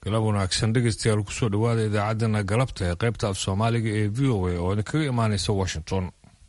galab wanaagsan dhegeystayaal kusoo dhowaada idaacaddana galabta ee qaybta af soomaaliga ee v o a oo idinkaga imaanaysa washington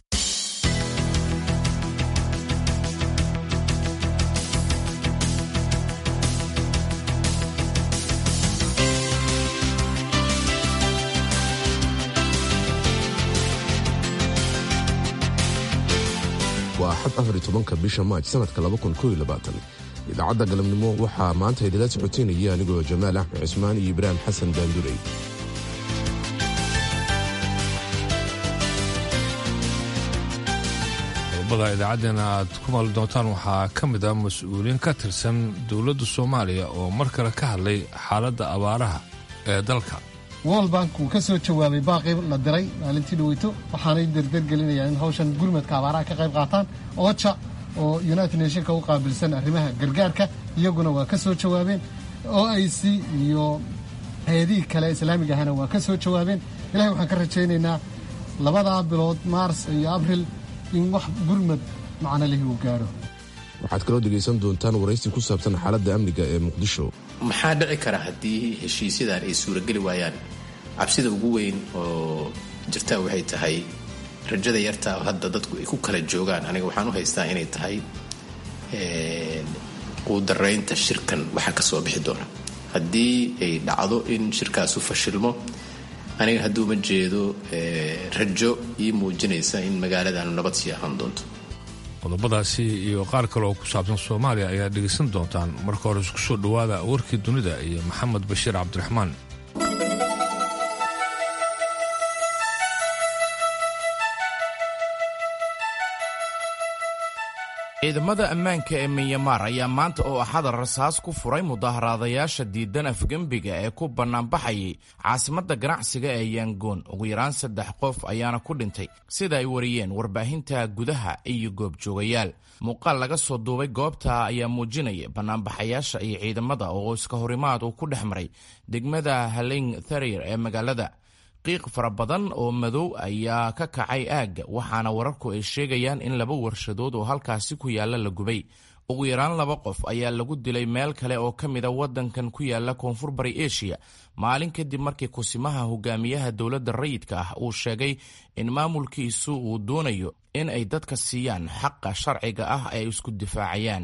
waa xad afar iyo tobanka bisha maaj sanadka laba kun kooiyo labaatan idaacadda galabnimo waxaa maanta idila socoteynaya anigoo jamaal axmed cismaan iyo ibraahim xasan daandurey qodobada idaacaddeenna aad ku maali doontaan waxaa ka mid ah mas-uuliyiin ka tirsan dowladda soomaaliya oo mar kale ka hadlay xaaladda abaaraha ee dalka world bank wuu ka soo jawaabay baaqii la diray maalintii dhaweyto waxaanay derdergelinayaan in hawshan gurmadka abaaraha ka qayb qaataan oja oo united nationka u qaabilsan arrimaha gargaarka iyaguna waa ka soo jawaabeen o i c iyo hay-adihii kale islaamiga ahana waa ka soo jawaabeen ilahay waxaan ka rajaynaynaa labadaa bilood maars iyo abril in wax gurmad macno lihi uu gaadho waxaad kaloo dhegaysan doontaan waraysi ku saabsan xaaladda amniga ee muqdisho maxaa dhici kara haddii heshiisyadan ay suurageli waayaan cabsida ugu weyn oo jirtaa waxay tahay rajada yartaa oo hadda dadku ay ku kala joogaan aniga waxaan u haystaa inay tahay quudaraynta shirkan waxa ka soo bixi doona haddii ay dhacdo in shirkaasu fashilmo aniga hadduuma jeedo rajo ii muujinaysa in magaaladan nabad sii ahaan doonto qodobadaasi iyo qaar kale oo ku saabsan soomaaliya ayaa dhegaysan doontaan marka hore isku soo dhowaada warkii dunida iyo maxamed bashiir cabdiraxmaan ciidamada ammaanka ee minyamar ayaa maanta oo axada rasaas ku furay mudaharaadayaasha diidan afgembiga ee ku bannaanbaxayay caasimadda ganacsiga ee yangoon ugu yaraan saddex qof ayaana ku dhintay sida ay wariyeen warbaahinta gudaha iyo goobjoogayaal muuqaal laga soo duubay goobta ayaa muujinaya bannaanbaxayaasha iyo ciidamada oo iska horimaad uu ku dhex maray degmada haling tharir ee magaalada qiiq fara badan oo madow ayaa ka kacay aagga waxaana wararku ay sheegayaan in laba warshadood oo halkaasi ku yaalla la gubay ugu yaraan laba qof ayaa lagu dilay meel kale oo ka mida waddankan ku yaalla koonfur bari eshiya maalin kadib markii kusimaha hogaamiyaha dowladda rayidka ah uu sheegay in maamulkiisu uu doonayo in ay dadka siiyaan xaqa sharciga ah ay isku difaacayaan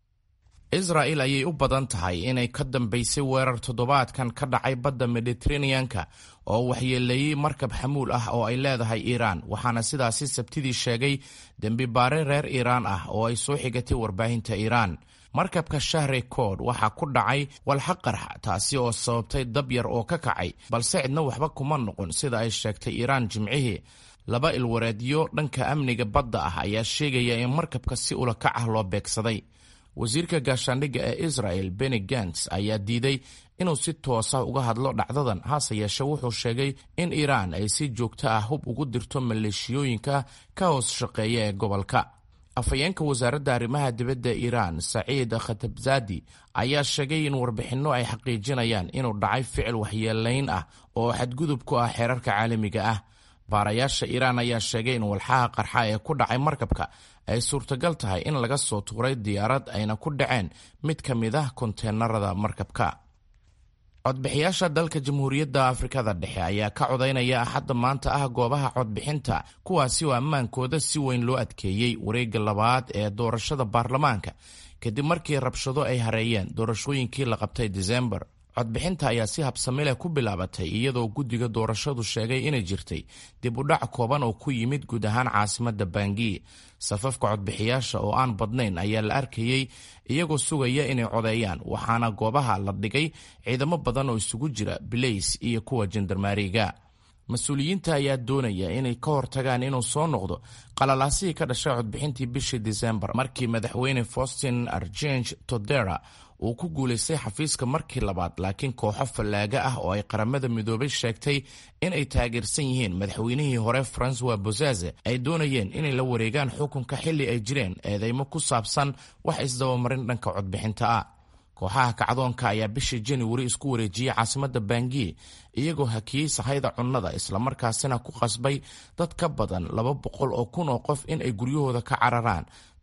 israa'il ayay u badan tahay inay ka dambaysay weerar toddobaadkan ka dhacay badda mediteraneanka oo waxyeeleeyey markab xamuul ah oo ay leedahay iiraan waxaana sidaasi sabtidii sheegay dembi baare reer iiraan ah oo ay soo xigatay warbaahinta iiraan markabka shahre kood waxaa ku dhacay walxa qarxa taasi oo sababtay dab yar oo ka kacay balse cidna waxba kuma noqon sida ay sheegtay iiraan jimcihii laba ilwareedyo dhanka amniga badda ah ayaa sheegaya in markabka si ula kac ah loo beegsaday wasiirka gaashaandhigga ee israel beni gants ayaa diiday inuu si toosa uga hadlo dhacdadan hase yeeshe wuxuu sheegay in iiraan ay si joogto ah hub ugu dirto maleeshiyooyinka ka hoos shaqeeya ee gobolka afhayeenka wasaaradda arrimaha dibadda iiraan saciid khatabzadi ayaa sheegay in warbixinno ay xaqiijinayaan inuu dhacay ficil waxyeelayn ah oo xadgudub ku ah xeerarka caalamiga ah baarayaasha iiraan ayaa sheegay in walxaha qarxa ee ku dhacay markabka ay suurtagal tahay in laga soo tuuray diyaarad ayna ku dhaceen mid ka mid ah konteenarada markabka codbixiyaasha dalka jamhuuriyadda afrikada dhexe ayaa ka codaynaya axadda maanta ah goobaha codbixinta kuwaasi oo ammaankooda si weyn loo adkeeyey wareegga labaad ee doorashada baarlamaanka kadib markii rabshado ay hareeyeen doorashooyinkii la qabtay disembar codbixinta ayaa si habsami leh ku bilaabatay iyadoo guddiga doorashadu sheegay inay jirtay dib u dhac kooban oo ku yimid guud ahaan caasimadda bangi safafka codbixiyaasha oo aan badnayn ayaa la arkayey iyagoo sugaya inay codeeyaan waxaana goobaha la dhigay ciidamo badan oo isugu jira bilays iyo kuwa jandarmaariga mas-uuliyiinta ayaa doonaya inay ka hortagaan inuu soo noqdo qalalaasihii ka dhashay codbixintii bishii disembar markii madaxweyne faustin archange todera uu ku guulaystay xafiiska markii labaad laakiin kooxo fallaaga ah oo ay qaramada midoobay sheegtay in ay taageersan yihiin madaxweynihii hore francois bozaze ay doonayeen inay la wareegaan xukunka xilli ay jireen eedeymo ku saabsan wax isdabamarin dhanka codbixinta ah kooxaha kacdoonka ayaa bishii januari isku wareejiyey caasimadda bangi iyagoo hakiyey sahayda cunnada islamarkaasina ku qasbay dad ka badan laba boqol oo kun oo qof in ay guryahooda ka cararaan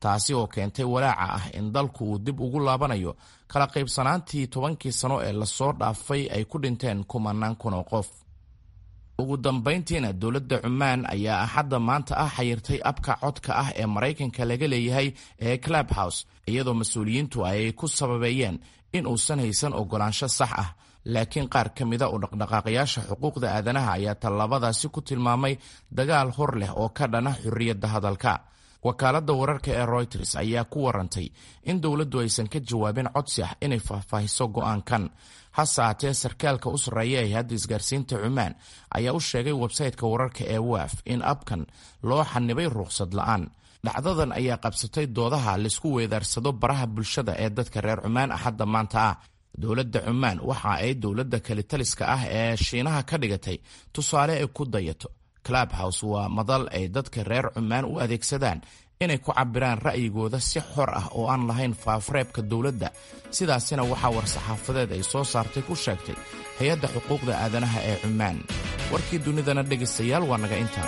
taasi oo keentay walaaca ah in dalku uu dib ugu laabanayo kala qaybsanaantii tobankii sano ee lasoo dhaafay ay ku dhinteen kumanaan kun oo qof ugu dambayntiina dowladda cumaan ayaa axadda maanta ah xayirtay abka codka ah ee maraykanka laga leeyahay ee club house iyadoo mas-uuliyiintu ay ku sababeeyeen in uusan haysan ogolaansho sax ah laakiin qaar ka mida u dhaqdhaqaaqayaasha xuquuqda aadanaha ayaa tallaabadaasi ku tilmaamay dagaal hor leh oo ka dhana xorriyadda hadalka wakaaladda wararka ee royters ayaa ku warantay in dowladdu aysan ka jawaabin codsi ah inay faahfaahiso go'aankan hase haatee sarkaalka u sarreeya ee hadda isgaarsiinta cumaan ayaa u sheegay websayteka wararka ee waaf in abkan loo xanibay ruqsad la'aan dhacdadan ayaa qabsatay doodaha laisku weedaarsado baraha bulshada ee dadka reer cumaan axadda maanta ah dowladda cumaan waxa ay dowladda kalitaliska ah ee shiinaha ka dhigatay tusaale ay ku dayato club house waa madal ay dadka reer cumaan u adeegsadaan inay ku cabiraan ra'yigooda si xor ah oo aan lahayn faafreebka dowladda sidaasina waxaa war-saxaafadeed ay soo saartay ku sheegtay hay-adda xuquuqda aadanaha ee cumaan warkii dunidana dhegaystayaal waa naga intaa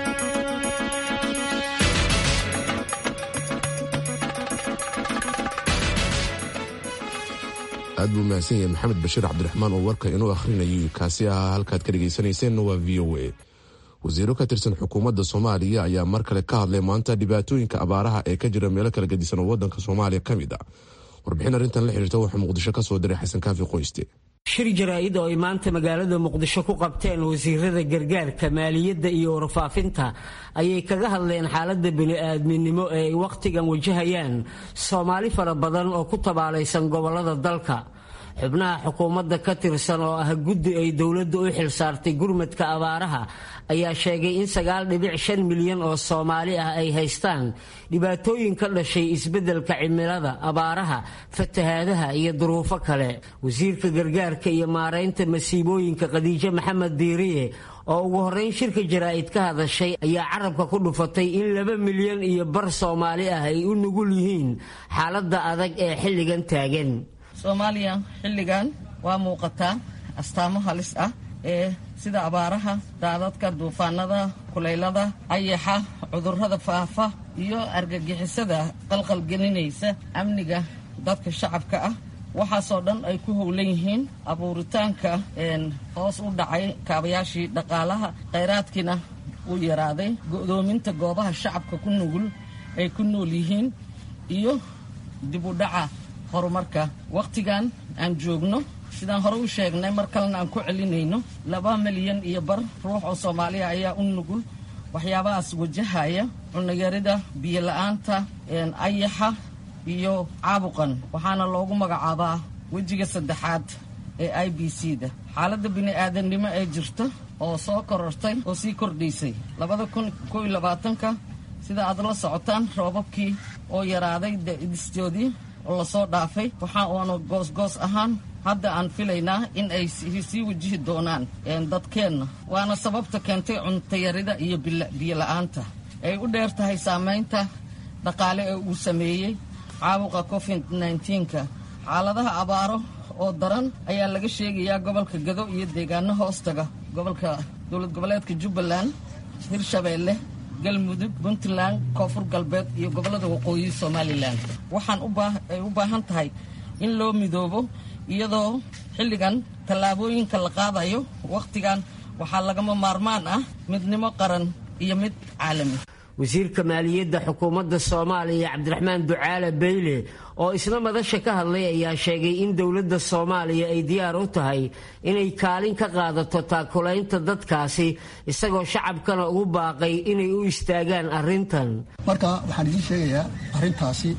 aad buu mahadsan yahay maxamed bashiir cabdiraxmaan oo warka inuu akhrinayo kaasi ahaa halkaad ka dhegaysanayseena waa v o a wasiiro ka tirsan xukuumadda soomaaliya ayaa mar kale ka hadlay maanta dhibaatooyinka abaaraha ee ka jira meelo kala gedisan oo wadanka soomaaliya ka mid a warbixin arrintan la xiriirta waxaa muqdisho ka soo diray xasan kaafi qoyste shir jaraa'id oo ay maanta magaalada muqdisho ku qabteen wasiirada gargaarka maaliyadda iyo warfaafinta ayay kaga hadleen xaaladda bini'aadminimo ee ay wakhtigan wajahayaan soomaali fara badan oo ku tabaalaysan gobollada dalka xubnaha xukuumadda ka tirsan oo ah guddi ay dowladda u xilsaartay gurmadka abaaraha ayaa sheegay in sagaal dhibic shan milyan oo soomaali ah ay haystaan dhibaatooyin ka dhashay isbeddelka cimilada abaaraha fatahaadaha iyo duruufo kale wasiirka gargaarka iyo maaraynta masiibooyinka khadiijo maxamed diiriye oo ugu horrayn shirka jaraa'id ka hadashay ayaa carabka ku dhufatay in laba milyan iyo bar soomaali ah ay u nugul yihiin xaaladda adag ee xilligan taagan soomaaliya xilligan waa muuqataa astaamo halis ah ee sida abaaraha daadadka duufaanada kulaylada ayaxa cudurrada faafa iyo argagixisada qalqalgelinaysa amniga dadka shacabka ah waxaasoo dhan ay ku howlan yihiin abuuritaanka hoos u dhacay kaabayaashii dhaqaalaha khayraadkiina uu yaraaday go'doominta goobaha shacabka ku nugul ay ku nool yihiin iyo dib u dhaca horumarka wakhtigan aan joogno sidaan hore u sheegnay mar kalena aan ku celinayno laba milyan iyo bar ruux oo soomaaliya ayaa u nugul waxyaabahaas wajahaya cunayarida biyo-la-aanta ayaxa iyo caabuqan waxaana loogu magacaabaa wejiga saddexaad ee i b c da xaaladda bini-aadamnimo ee jirta oo soo korortay oo sii kordhaysay labada kun koo iyo labaatanka sida aad la socotaan roobabkii oo yaraaday distoodii oo lasoo dhaafay waxa uuna goosgoos ahaan hadda aan filaynaa in ay sii wajihi doonaan dadkeenna waana sababta keentay cuntayarida iyo biyo-la-aanta ay u dheer tahay saamaynta dhaqaale ee uu sameeyey caabuqa covid nka xaaladaha abaaro oo daran ayaa laga sheegayaa gobolka gado iyo deegaano hoostaga gobolka dowlad goboleedka jubbaland hirshabeelle galmudug puntland koonfur galbeed iyo gobollada waqooyi somalilan waxaan ay u baahan tahay in loo midoobo iyadoo xilligan tallaabooyinka la qaadayo wakhtigan waxaa lagama maarmaan ah midnimo qaran iyo mid caalami wasiirka maaliyadda xukuumadda soomaaliya cabdiraxmaan ducaale beyle oo isna madasha ka hadlay ayaa sheegay in dowladda soomaaliya ay diyaar u tahay inay kaalin ka qaadato taakulaynta dadkaasi isagoo shacabkana ugu baaqay inay u istaagaan arrintan marka waxaan idiin sheegayaa arrintaasi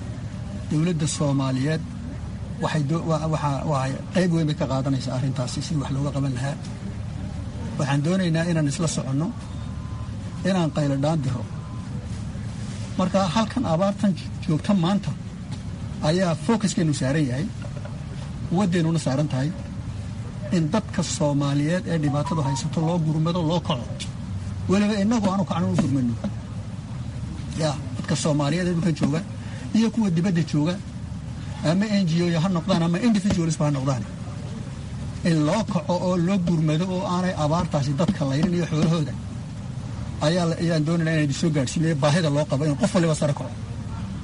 dowladda soomaaliyeed waxay qayb weyn bay ka qaadanaysaa arrintaasi sidii wax looga qaban lahaa waxaan doonaynaa inaan isla soconno inaan qayladhaan diro marka halkan abaartan joogta maanta ayaa focuskeennu saaran yahay quwaddeennuna saaran tahay in dadka soomaaliyeed ee dhibaatadu haysato loo gurmado loo kaco weliba innagu aanu kacno u gurmano ya dadka soomaaliyeed ee dhulkan jooga iyo kuwa dibadda jooga ama n g o ha noqdaan ama individualsba ha noqdaan in loo kaco oo loo gurmado oo aanay abaartaasi dadka laynin iyo xoolahooda ayaan doonayna inaan soo gaadhsiinaya baahida loo qabo in qof waliba sare kaco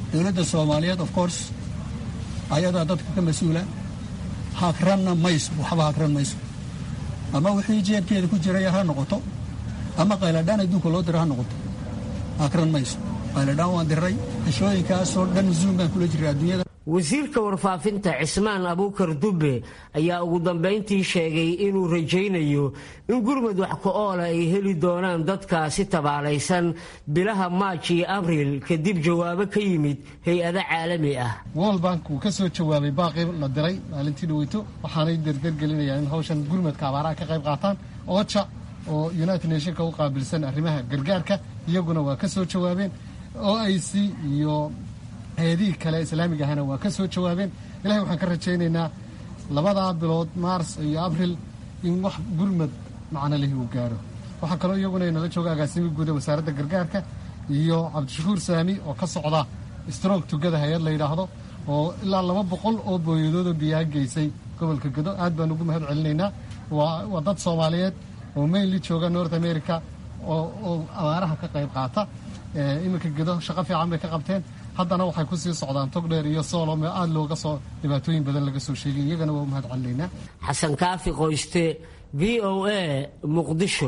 dowladda soomaaliyeed of course ayadaa dadka ka mas-uula hagranna mayso waxba hagran mayso ama wixii jeebkeeda ku jiraya ha noqoto ama qayladhaan adduunka loo dira ha noqoto hagran mayso qayladhaan waan diray heshooyinkaasoo dhan zuum baan kula jiray adduunyada wasiirka warfaafinta cismaan abuukar dubbe ayaa ugu dambayntii sheegay inuu rajaynayo in gurmud wax ku-oola ay heli doonaan dadkaasi tabaalaysan bilaha maaj iyo abriil kadib jawaabo ka yimid hay-ado caalami ah world bank wuu ka soo jawaabay baaqii la diray maalintii dhaweyto waxaanay derdergelinayaan in hawshan gurmadka abaaraha ka qayb qaataan oja oo united nationka u qaabilsan arrimaha gargaarka iyaguna waa ka soo jawaabeen o i c iyo hay-adihii kale islaamiga ahana waa ka soo jawaabeen ilahay waxaan ka rajaynaynaa labadaa bilood maars iyo abril in wax gurmad macno lihi uu gaaro waxaa kaloo iyaguna inala jooga agaasimi guuda wasaaradda gargaarka iyo cabdishakuur saami oo ka socda strong tugada hay-ad la yidhaahdo oo ilaa laba boqol oo booyadoodoo biyaha geysay gobolka gado aad baan ugu mahad celinaynaa waa dad soomaaliyeed oo mainly jooga north america oo abaaraha ka qayb qaata iminka gedo shaqo fiican bay ka qabteen haddana waxay ku sii socdaan togdheer iyo soolom oo aada looga soo dhibaatooyin badan laga soo sheegay iyagana waa u mahad celinaynaa xasan kaafi qoyste v o a muqdisho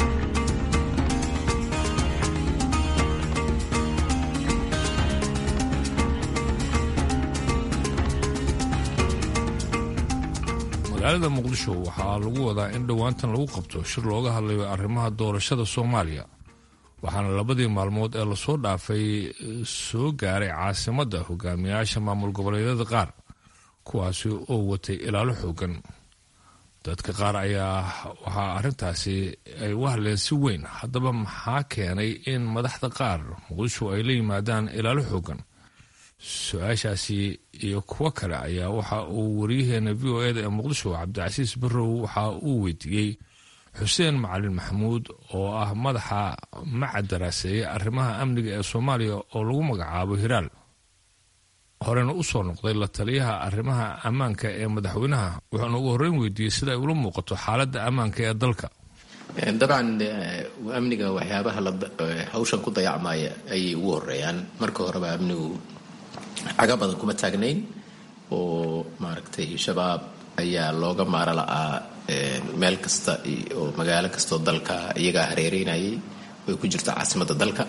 magaalada muqdisho waxaa lagu wadaa in dhowaantan lagu qabto shir looga hadlayo arrimaha doorashada soomaaliya waxaana labadii maalmood ee lasoo dhaafay soo gaaray caasimadda hogaamiyaasha maamul goboleedyada qaar kuwaasi oo watay ilaalo xoogan dadka qaar ayaa waxaa arrintaasi ay u hadleen si weyn haddaba maxaa keenay in madaxda qaar muqdisho ay la yimaadaan ilaalo xoogan su-aashaasi iyo kuwo kale ayaa waxa uu waryaheena v o eda ee muqdisho cabdicasiis barrow waxa uu weydiiyey xuseen macalin maxamuud oo ah madaxa macad daraaseeya arrimaha amniga ee soomaaliya oo lagu magacaabo hiraal horena u soo noqday la taliyaha arrimaha ammaanka ee madaxweynaha wuxuuna ugu horreyn weydiiyey sida ay ula muuqato xaaladda ammaanka ee dalka dabcan amniga waxyaabaha hawshan ku dayacmaya ayay ugu horeeyaan marka horeba amnigu caga badan kuma taagnayn oo maaragtay shabaab ayaa looga maaro la'aa meel kasta oo magaalo kastaoo dalka iyagaa hareereynayay way ku jirta caasimadda dalka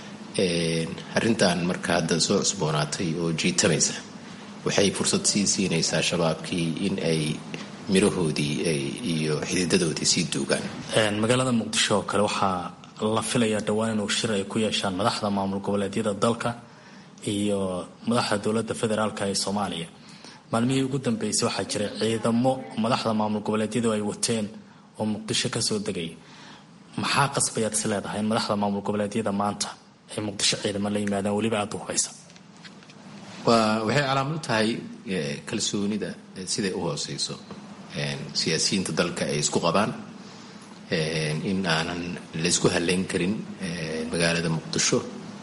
arrintan marka hadda soo cusboonaatay oo jiitamaysa waxay fursad sii siinaysaa shabaabkii in ay mirahoodii iyo xididadoodii sii duugaan magaalada muqdisho oo kale waxaa la filayaa dhowaan inuu shir ay ku yeeshaan madaxda maamul goboleedyada dalka iyo madaxda dowladda federaalka ee soomaaliya maalmihii ugu dambeysay waxaa jiray ciidamo madaxda maamul goboleedyadu ay wateen oo muqdisho kasoo degay maxaa qasbayaad is leedahay in madaxda maamul goboleedyada maanta ay muqdisho ciidamo la yimaadaan weliba aada u hubaysa waa waxay calaamad u tahay kalsoonida siday u hooseyso siyaasiyiinta dalka ay isku qabaan in aanan laysku haleyn karin magaalada muqdisho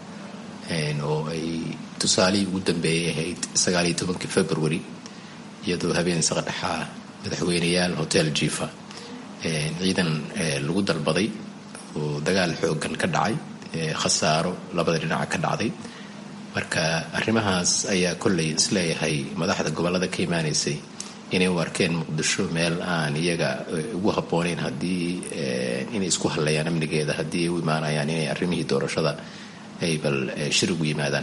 oo ay tusaalihii ugu dambeeyay ahayd sagaaliyo tobankii february iyadoo habeen saqadhaxaa madaxweyneyaal hotel jifa ciidan lagu dalbaday oo dagaal xoogan ka dhacay khasaaro labada dhinaca ka dhacday marka arrimahaas ayaa kollay isleeyahay madaxda gobollada ka imaanaysay inay u arkeen muqdisho meel aan iyaga ugu habbooneyn haddii inay isku hadlayaan amnigeeda haddii ay u imaanayaan inay arrimihii doorashada ay bal shir ugu yimaadaan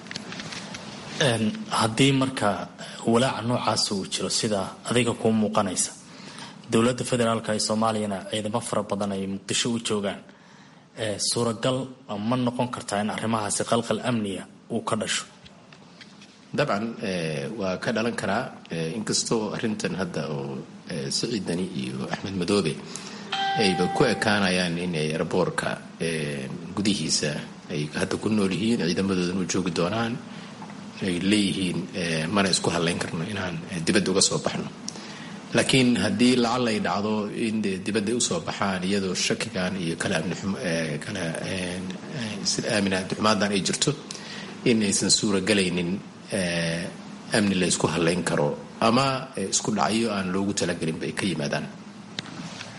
haddii marka walaaca noocaas uu jiro sida adiga kuu muuqanaysa dowladda federaalka ee soomaaliyana ciidamo fara badan ay muqdisho u joogaan suuragal ma noqon kartaa in arrimahaasi qalqal amniga uu ka dhasho dabcan waa ka dhalan karaa inkastoo arrintan hadda oo siciidani iyo axmed madoobe ayba ku ekaanayaan inay eraboorka gudihiisa ay hadda ku nool yihiin ciidamadoodan u joogi doonaan ay leeyihiin mana isku hadlayn karno inaan dibadda uga soo baxno laakiin haddii lacal ay dhacdo in dibadda usoo baxaan iyadoo shakigan iyo kala amnikala aamin abdixumaadan ay jirto in aysan suuragelaynin amni la isku hadlayn karo ama isku dhacyo aan loogu talagelinba ay ka yimaadaan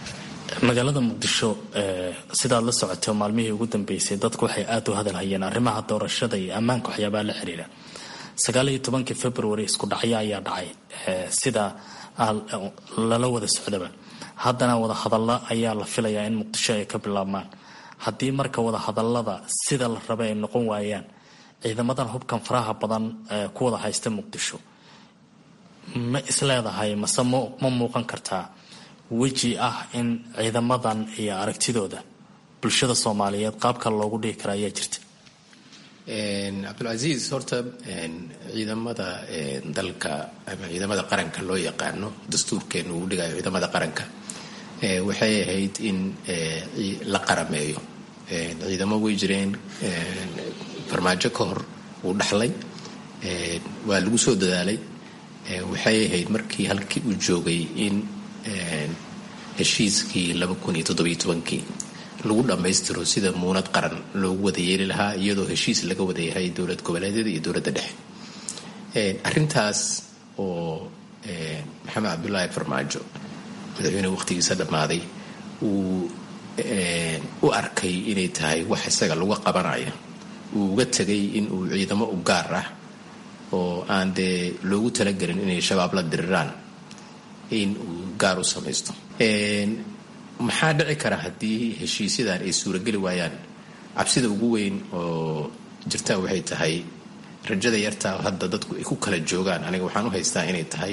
magaalada muqdisho sidaad la socotay maalmihii ugu dambeysay dadku waxay aada u hadalhayeen arrimaha doorashada iyo ammaanka waxyaabaha la xiriira sagaal iyo tobankii february isku dhacyo ayaa dhacay sida lala wada socdaba haddana wadahadalla ayaa la filayaa in muqdisho ay ka bilaabmaan haddii marka wadahadallada sida la raba ay noqon waayaan ciidamadan hubkan faraha badan ku wada haysta muqdisho ma isleedahay mase ma muuqan kartaa weji ah in ciidamadan iyo aragtidooda bulshada soomaaliyeed qaabka loogu dhigi kara ayaa jirta cabdulcasiis horta ciidamada dalka ama ciidamada qaranka loo yaqaano dastuurkeenu uu dhigayo ciidamada qaranka waxay ahayd in la qarameeyo ciidamo way jireen farmaajo ka hor uu dhaxlay waa lagu soo dadaalay waxay ahayd markii halkii uu joogay in heshiiskii kii lagu dhammaystiro sida muunad qaran loogu wada yeeli lahaa iyadoo heshiis laga wada yahay dowlad goboleedyada iyo dowladda dhexe arrintaas oo maxamed cabdulaahi farmaajo madaxweyne waqtigiisa dhammaaday uu u arkay inay tahay wax isaga lagu qabanaya uu uga tegay in uu ciidamo u gaar ah oo aan dee loogu talagelin inay shabaab la diriraan in uu gaar u samaysto maxaa dhici kara haddii heshiisyadan ay suurageli waayaan cabsida ugu weyn oo jirta waxay tahay rajada yartaa hadda dadku ay ku kala joogaan aniga waxaan u haystaa inay tahay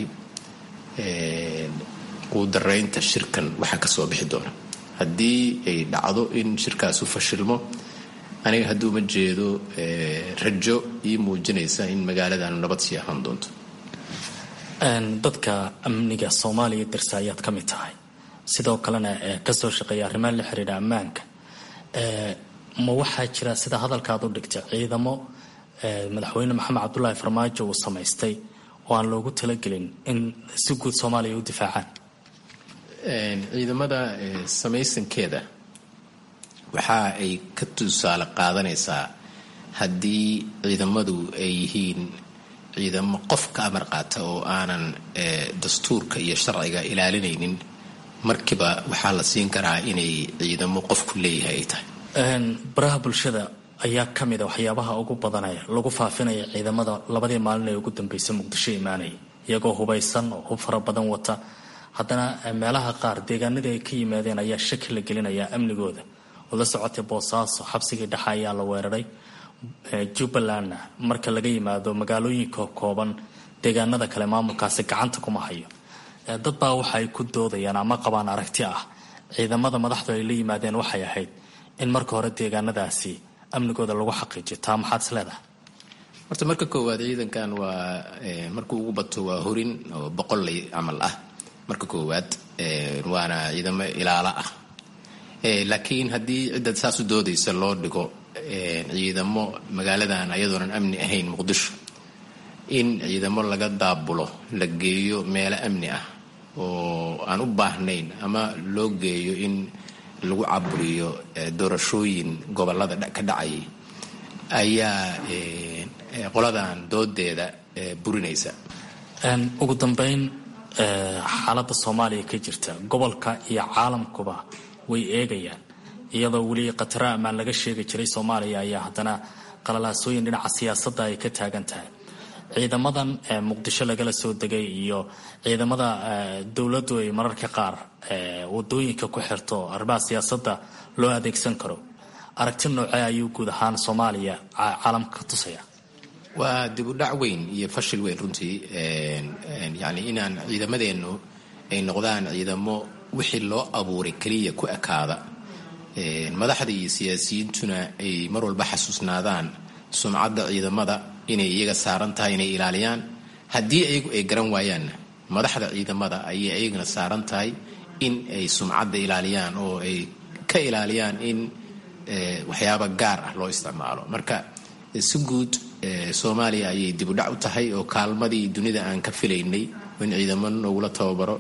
quudaraynta shirkan waxa ka soo bixi doona haddii ay dhacdo in shirkaasu fashilmo aniga hadduuma jeedo rajo ii muujinaysa in magaaladan nabad sii ahaan doonto dadka amniga soomaaliya dirsa ayaad ka mid tahay sidoo kalena kasoo shaqeeya arrimaha la xiriira ammaanka ma waxaa jira sida hadalkaad u dhigtay ciidamo madaxweyne maxamed cabdulaahi farmaajo uu samaystay oo aan loogu talagelin in si guud soomaaliya u difaacaan ciidamada samaysankeeda waxa ay ka tusaale qaadanaysaa haddii ciidamadu ay yihiin ciidamo qof ka amar qaata oo aanan dastuurka iyo sharciga ilaalinaynin markiiba waxaa la siin karaa inay ciidamo qofku leeyahay ay tahay baraha bulshada ayaa ka mid a waxyaabaha ugu badanaya lagu faafinaya ciidamada labadii maalin ee ugu dambeysay muqdisho imaanaya iyagoo hubaysan oo hub fara badan wata haddana meelaha qaar deegaanadii ay ka yimaadeen ayaa shaki la gelinayaa amnigooda oo la socotay boosaaso xabsigii dhexe ayaa la weeraray jubbalandna marka laga yimaado magaalooyinka kooban deegaanada kale maamulkaasi gacanta kuma hayo dad baa waxa ay ku doodayaan ama qabaan aragti ah ciidamada madaxdu ay la yimaadeen waxay ahayd in marka hore deegaanadaasi amnigooda lagu xaqiijiyo taa maxaad is leedahay horta marka koowaad ciidankan waa markuu ugu bato waa horin oo boqolley camal ah marka koowaad waana ciidamo ilaalo ah laakiin haddii cidda saas u doodaysa loo dhigo ciidamo magaaladan ayadoonan amni ahayn muqdisho in ciidamo laga daabulo la geeyo meelo amni ah oo aan u baahnayn ama loo geeyo in lagu caburiyo doorashooyin gobolada ka dhacayay ayaa qoladan doodeeda burinaysa ugu dambeyn xaaladda soomaaliya ka jirta gobolka iyo caalamkuba way eegayaan iyadoo weli khatara ammaan laga sheegi jiray soomaaliya ayaa haddana qalalaasooyin dhinaca siyaasadda ay ka taagan tahay ciidamadan muqdisho lagala soo degay iyo ciidamada dowladdu ay mararka qaar wadooyinka ku xirto arrimaha siyaasadda loo adeegsan karo aragti noocee ayuu guud ahaan soomaaliya caalamka ka tusaya waa dib u dhac weyn iyo fashil weyn runtii yani inaan ciidamadeennu ay noqdaan ciidamo wixii loo abuuray keliya ku ekaada madaxda iyo siyaasiyiintuna ay mar walba xasuusnaadaan sumcadda ciidamada inay iyaga saaran tahay inay ilaaliyaan haddii ayagu ay garan waayaanna madaxda ciidamada ayay ayagana saaran tahay in ay sumcadda ilaaliyaan oo ay ka ilaaliyaan in waxyaaba gaar ah loo isticmaalo marka si guud soomaaliya ayay dib u dhac u tahay oo kaalmadii dunida aan ka filaynay in ciidamo noogula tababaro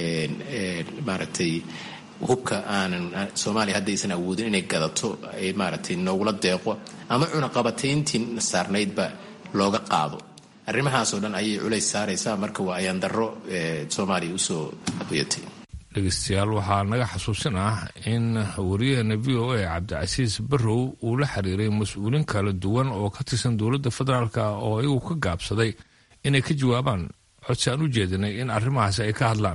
maaragtay hubka aanan soomaaliya haddaysan awoodin inay gadato ay maaragtay noogula deeqo ama cunaqabatayntii saarnaydba looga qaado arrimahaasoo dhan ayay culays saaraysaa marka waa ayaan darro soomaaliya usoo hoyatay dhegeystayaal waxaa naga xasuusin ah in wariyaheena v o a cabdicasiis barrow uu la xiriiray mas-uuliin kala duwan oo ka tirsan dowladda federaalk oo iyagu ka gaabsaday inay ka jawaabaan codsi aan u jeedinay in arrimahaasi ay ka hadlaan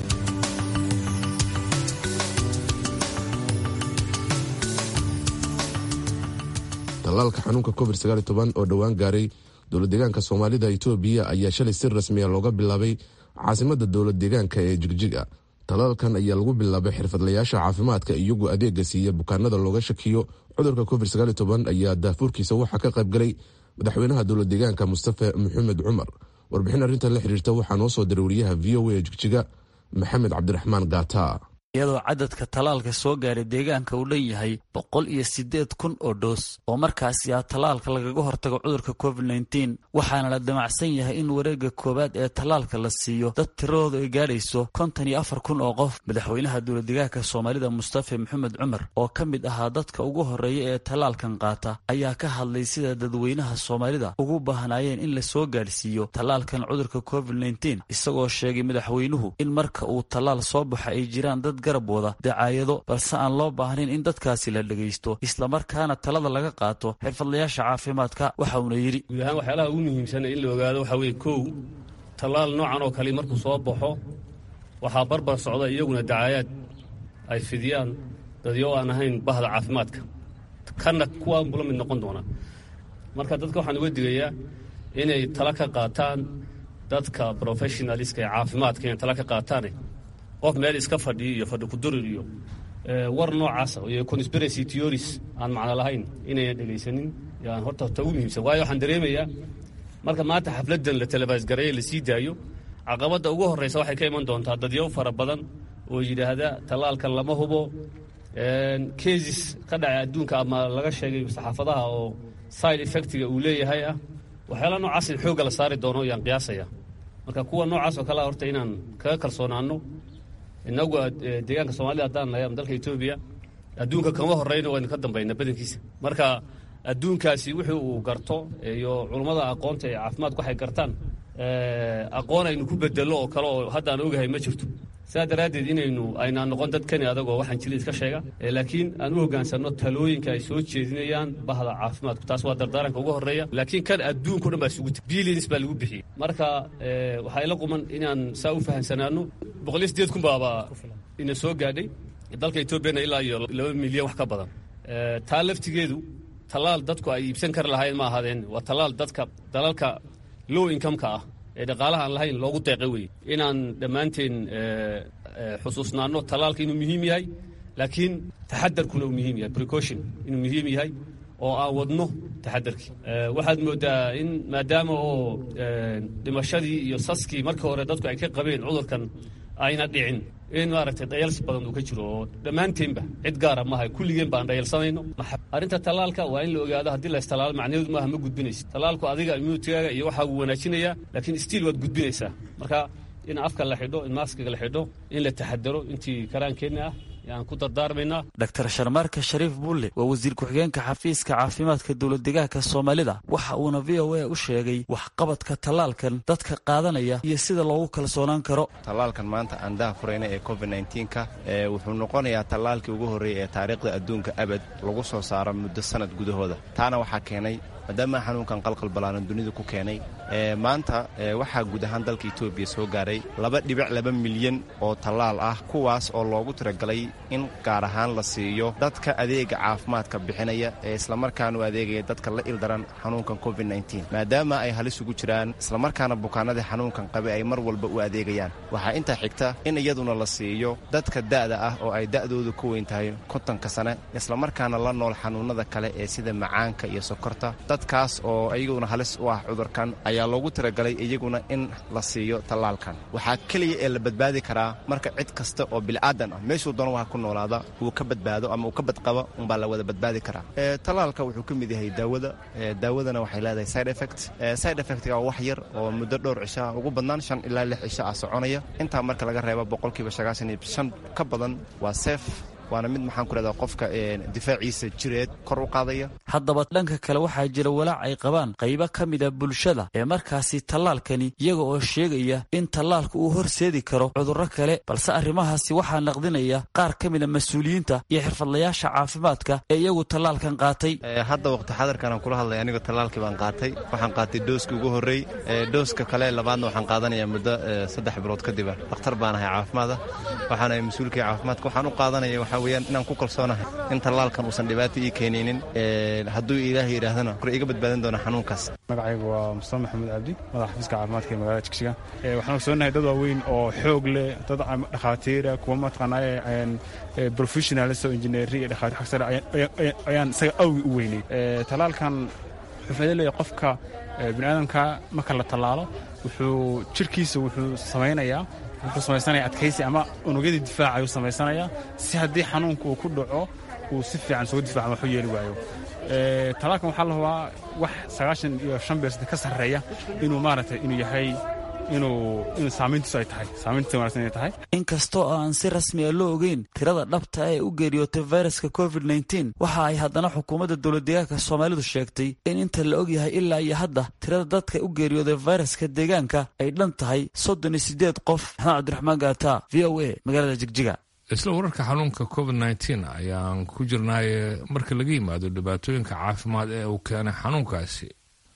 tallaalka xanuunka covid oo dhowaan gaaray dowlad deegaanka soomaalida itoobiya ayaa shalay si rasmiya looga bilaabay caasimada dowlad deegaanka ee jigjiga tallaalkan ayaa lagu bilaabay xirfadlayaasha caafimaadka iyagoo adeega siiya bukaanada looga shakiyo cudurka covid ayaa daafuurkiisa waxaa ka qaybgalay madaxweynaha dowlad deegaanka mustafa maxamed cumar warbixin arrintan la xiriirta waxaa noo soo diray wariyaha v o a jigjiga maxamed cabdiraxmaan gaata iyadoo cadadka tallaalka soo gaaray deegaanka uu dhan yahay boqol iyo siddeed kun oo dhoos oo markaasi ah tallaalka lagaga hortago cudurka covid nneteen waxaana la damacsan yahay in wareegga koowaad ee tallaalka la siiyo dad tiradooda ay gaadhayso konton iyo afar kun oo qof madaxweynaha dowladdeegaanka soomaalida mustafa maxamed cumar oo ka mid ahaa dadka ugu horreeya ee tallaalkan qaata ayaa ka hadlay sida dadweynaha soomaalida ugu baahnaayeen in la soo gaadhsiiyo tallaalkan cudurka covid nneteen isagoo sheegay madaxweynuhu in marka uu tallaal soo baxa ay jiraan dad garab wada dacaayado balse aan loo baahnayn in dadkaasi la dhegaysto islamarkaana talada laga qaato xirfadlayaasha caafimaadka waxa uuna yidhi guud ahaan waxyaalaha ugu muhiimsana in la ogaado waxaa weeye kow tallaal noocan oo kale markuu soo baxo waxaa barbar socda iyaguna dacaayaad ay fidiyaan dadyo aan ahayn bahda caafimaadka kana kuwaan bula mid noqon doona marka dadka waxaan uga digayaa inay tala ka qaataan dadka professionaliska ee caafimaadka inay tala ka qaataane qof meel iska fadhiyo iyo fadhi kudurir iyo war noocaas iyo conspiracy theories aan macno lahayn inayna dhegaysanin yaan horta horta ugu muhiimsan waayo waxaan dareemayaa marka maanta xafladdan la telefaasgareeye la sii daayo caqabadda ugu horreysa waxay ka iman doontaa dadyo fara badan oo yidhaahda tallaalkan lama hubo cases ka dhacay adduunka ama laga sheegay saxaafadaha oo side effectiga uu leeyahay ah waxyaala noocaas in xoogga la saari doono yaan qiyaasaya marka kuwa noocaas oo kalea horta inaan kaga kalsoonaano inagu deegaanka soomaalida haddaan nahay ama dalka etoobiya adduunka kama horreyno waynu ka dambayna badankiisa marka adduunkaasi wixii uu garto iyo culummada aqoonta ee caafimaadku waxay gartaan aqoon aynu ku bedello oo kale oo haddaan ogahay ma jirto sidaa daraaddeed inaynu aynaan noqon dad kani adagoo waxaan jili iska sheega laakiin aan u hoggaansanno talooyinka ay soo jeedinayaan bahda caafimaadku taas waa dardaaranka ugu horreeya laakiin kan adduunka o dhan baa isugu tiri billions baa lagu bixiyey marka waxaa ila quman inaan saa u fahamsanaano boqoliyo sideed kun baaba ina soo gaadhay dalka etoobiyana ilaa iyo laba milyan wax ka badan taa laftigeedu tallaal dadku ay iibsan kari lahayn ma ahaadeen waa tallaal dadka dalalka low incomeka ah ee dhaqaalaha aan lahayn loogu deeqay weye inaan dhammaanteen xusuusnaanno tallaalka inuu muhiim yahay laakiin taxadarkuna uu muhiim yahay precaution inuu muhiim yahay oo aan wadno taxadarkii waxaad moodaa in maadaama oo dhimashadii iyo saskii markii hore dadku ay ka qabeen cudurkan ayna dhicin in maaragtay dhayalsi badan uu ka jiro oo dhammaanteenba cid gaara maaha kulligeen baan dhayalsanayno arrinta tallaalka waa in la ogaado haddii la istalaalo macnaheedu maaha ma gudbinaysa tallaalku adiga immunitigaaga iyo waxaa uu wanaajinayaa laakiin stiil waad gudbinaysaa marka in afka la xidho in maaskiga la xidho in la taxadaro intii karaankeenna ah yaan ku dardaarmaynaa dr sharmaarka shariif bulle waa wasiir ku-xigeenka xafiiska caafimaadka dowladdeegaanka soomaalida waxa uuna v o a u sheegay waxqabadka tallaalkan dadka qaadanaya iyo sida loogu kalsoonaan karo tallaalkan maanta aan daha furayna ee covid nka wuxuu noqonayaa tallaalkii ugu horreeyay ee taariikhda adduunka abad lagu soo saaro muddo sanad gudahooda taana waxaa keenay maadaama xanuunkan qalqal ballaaran dunida ku keenay maanta waxaa guud ahaan dalka etoobiya soo gaaray laba dhibic laba milyan oo tallaal ah kuwaas oo loogu tiragalay in gaar ahaan la siiyo dadka adeega caafimaadka bixinaya ee islamarkaana u adeegaya dadka la ildaran xanuunkan covid maadaama ay halis ugu jiraan islamarkaana bukaanadii xanuunkan qabe ay mar walba u adeegayaan waxaa intaa xigta in iyaduna la siiyo dadka da'da ah oo ay da'doodu ka weyn tahay kontonka sane islamarkaana la nool xanuunnada kale ee sida macaanka iyo sokorta dadkaas oo iyaguna halis u ah cudurkan ayaa loogu tiragalay iyaguna in la siiyo tallaalkan waxaa keliya ee la badbaadi karaa marka cid kasta oo bil'aadan ah meeshuu doono waha ku noolaada uu ka badbaado ama uu ka badqabo unbaa la wada badbaadi karaa tallaalka wuxuu ka mid yahay daawada daawadana waxay leedahay side effect side effectga waa wax yar oo muddo dhowr cisho ah ugu badnaan shan ilaa lix cisho ah soconaya intaa marka laga reebo boqolkiiba sagaashan iyo shan ka badan waa seef waana mid maxaan ku rahdaa qofka difaaciisa jireed kor u qaadaya haddaba dhanka kale waxaa jira walaac ay qabaan qaybo ka mida bulshada ee markaasi tallaalkani iyaga oo sheegaya in tallaalka uu horseedi karo cudurro kale balse arrimahaasi waxaa naqdinaya qaar ka mida mas-uuliyiinta iyo xirfadlayaasha caafimaadka ee iyagu tallaalkan qaatay hadda waqti xadarkan aan kula hadlay anigoo tallaalkii baan qaatay waxaan qaatay dooskii ugu horreey dooska kale labaadna waxaan qaadanayaa muddo saddex bilood kadiba dhakhtar baan ahay caafimaada waxaan ahay mas-uulkii caafimaadka waxaan u qaadanaya waxaa weeyaan inaan ku kalsoonahay in tallaalkan uusan dhibaato ii keenaynin hadduu ilaahay yidhaahdana kor iga badbaadin doona xanuunkaas magacaygu waa mustafa maxamuud cabdi madaxa xafiiska caafimaadka ee magaalada jigjiga waxaan ogsoonahay dad waaweyn oo xoog leh dad dhakhaatiira kuwa mataqaanaa professionals oo injineeri iyo dhakhaatiir xag sare ayaan isaga awgi u weynay tallaalkan wuxuu faa'iido leeyahay qofka bini'aadamka marka la tallaalo wuxuu jirkiisa wuxuu samaynayaa wuxuu samaysanaya adkaysi ama unugyadii difaaca ayuu samaysanayaa si haddii xanuunka uu ku dhaco uu si fiican isugu difaacan waxu yeeli waayo tallaalkan waxaa la rabaa wax sagaashan iyo shan beersada ka sarreeya inuu maaragtay inuu yahay inuu inuu saamayntiisu ay tahay saamayntiisa wanaagsan inay tahay inkastoo aan si rasmi a loo ogeyn tirada dhabta ee u geeriyootay fayraska covid nteen waxa ay haddana xukuumadda dowladdeegaanka soomaalidu sheegtay in inta la og yahay ilaa iyo hadda tirada dadka u geeriyooday fayraska deegaanka ay dhan tahay soddon iyo siddeed qof maxamed cabdiraxmaan gaata v o a magaalada jigjiga isla wararka xanuunka covid nteen ayaan ku jirnaaye marka laga yimaado dhibaatooyinka caafimaad ee uu keenay xanuunkaasi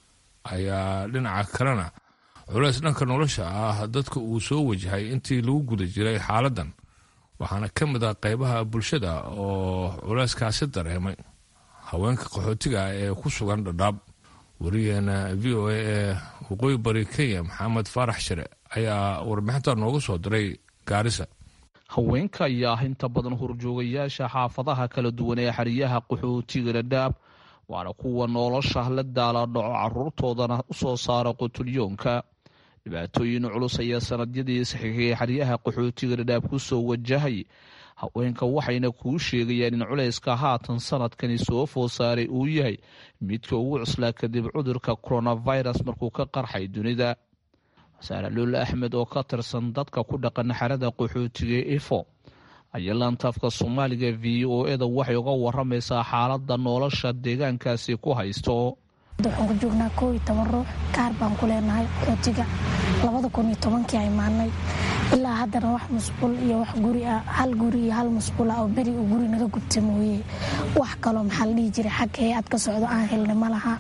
ayaa dhinaca kalena culays dhanka nolosha ah dadka uu soo wajahay intii lagu guda jiray xaaladdan waxaana ka mid ah qaybaha bulshada oo culayskaasi dareemay haweenka qaxootiga ee ku sugan dhadhaab wariyaheena v o a ee waqooyi bari kenya maxamed faarax shire ayaa warbixinta nooga soo diray gaarisa haweenka ayaa ah inta badan horjoogayaasha xaafadaha kala duwan ee xeryaha qaxootiga dhadhaab waana kuwa nolosha la daala dhaco caruurtoodana u soo saara qutulyoonka dhibaatooyin culus ayaa sanadyadii saxiixiyay xeryaha qaxootiga dhadhaab ku soo wajahay haweenka waxayna kuu sheegayaan in culayska haatan sanadkani soo food saaray uu yahay midka ugu cuslaa kadib cudurka coronavirus markuu ka qarxay dunida wasaare luul axmed oo ka tirsan dadka ku dhaqan xerada qaxootiga ifo ayaa laantaafka soomaaliga v o eda waxay uga waramaysaa xaalada nolosha deegaankaasi ku haysto waxaan ku joognaa koo iyo toban ruux kaar baan ku leenahay qaxootiga labada kun iyo tobankii ay maannay ilaa haddana wax musqul iyo wax guri ah hal guri iyo hal musqul ah oo beri uu guri naga gubta mooye wax kaloo maxaa la dhihi jiray xag hay-ad ka socdo aan helnay ma laha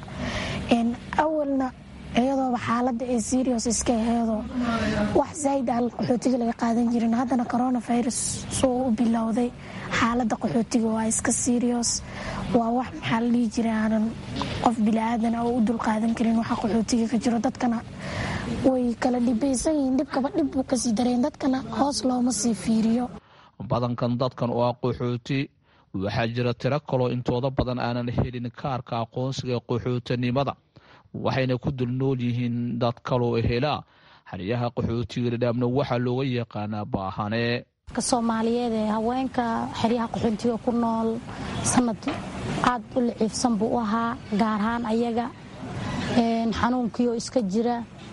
awalna iyadooba xaaladda ee serios iska aheedoo wax zaaid aan qaxootiga laga qaadan jirin haddana coronavirus soo u bilowday xaaladda qaxootiga waa iska serios waa wax maxaa la dhihi jiray aanan qof bili-aadan oo u dulqaadan karin waxa qaxootiga ka jiro dadkana way kala dhibaysan yihiin dhibkaba dhib buu kasii dareen dadkana hoos looma sii fiiriyo badankan dadkan oo ah qaxooti waxaa jira tiro kaloo intooda badan aanan helin kaarka aqoonsiga qaxootinimada waxayna ku dul nool yihiin dad kaloo helaa xeryaha qaxootiga dhadhaabna waxaa looga yaqaanaa baahane soomaaliyeed ee haweenka xeryaha qaxootiga ku nool sanad aad u liciifsan buu u ahaa gaar ahaan ayaga xanuunkiioo iska jira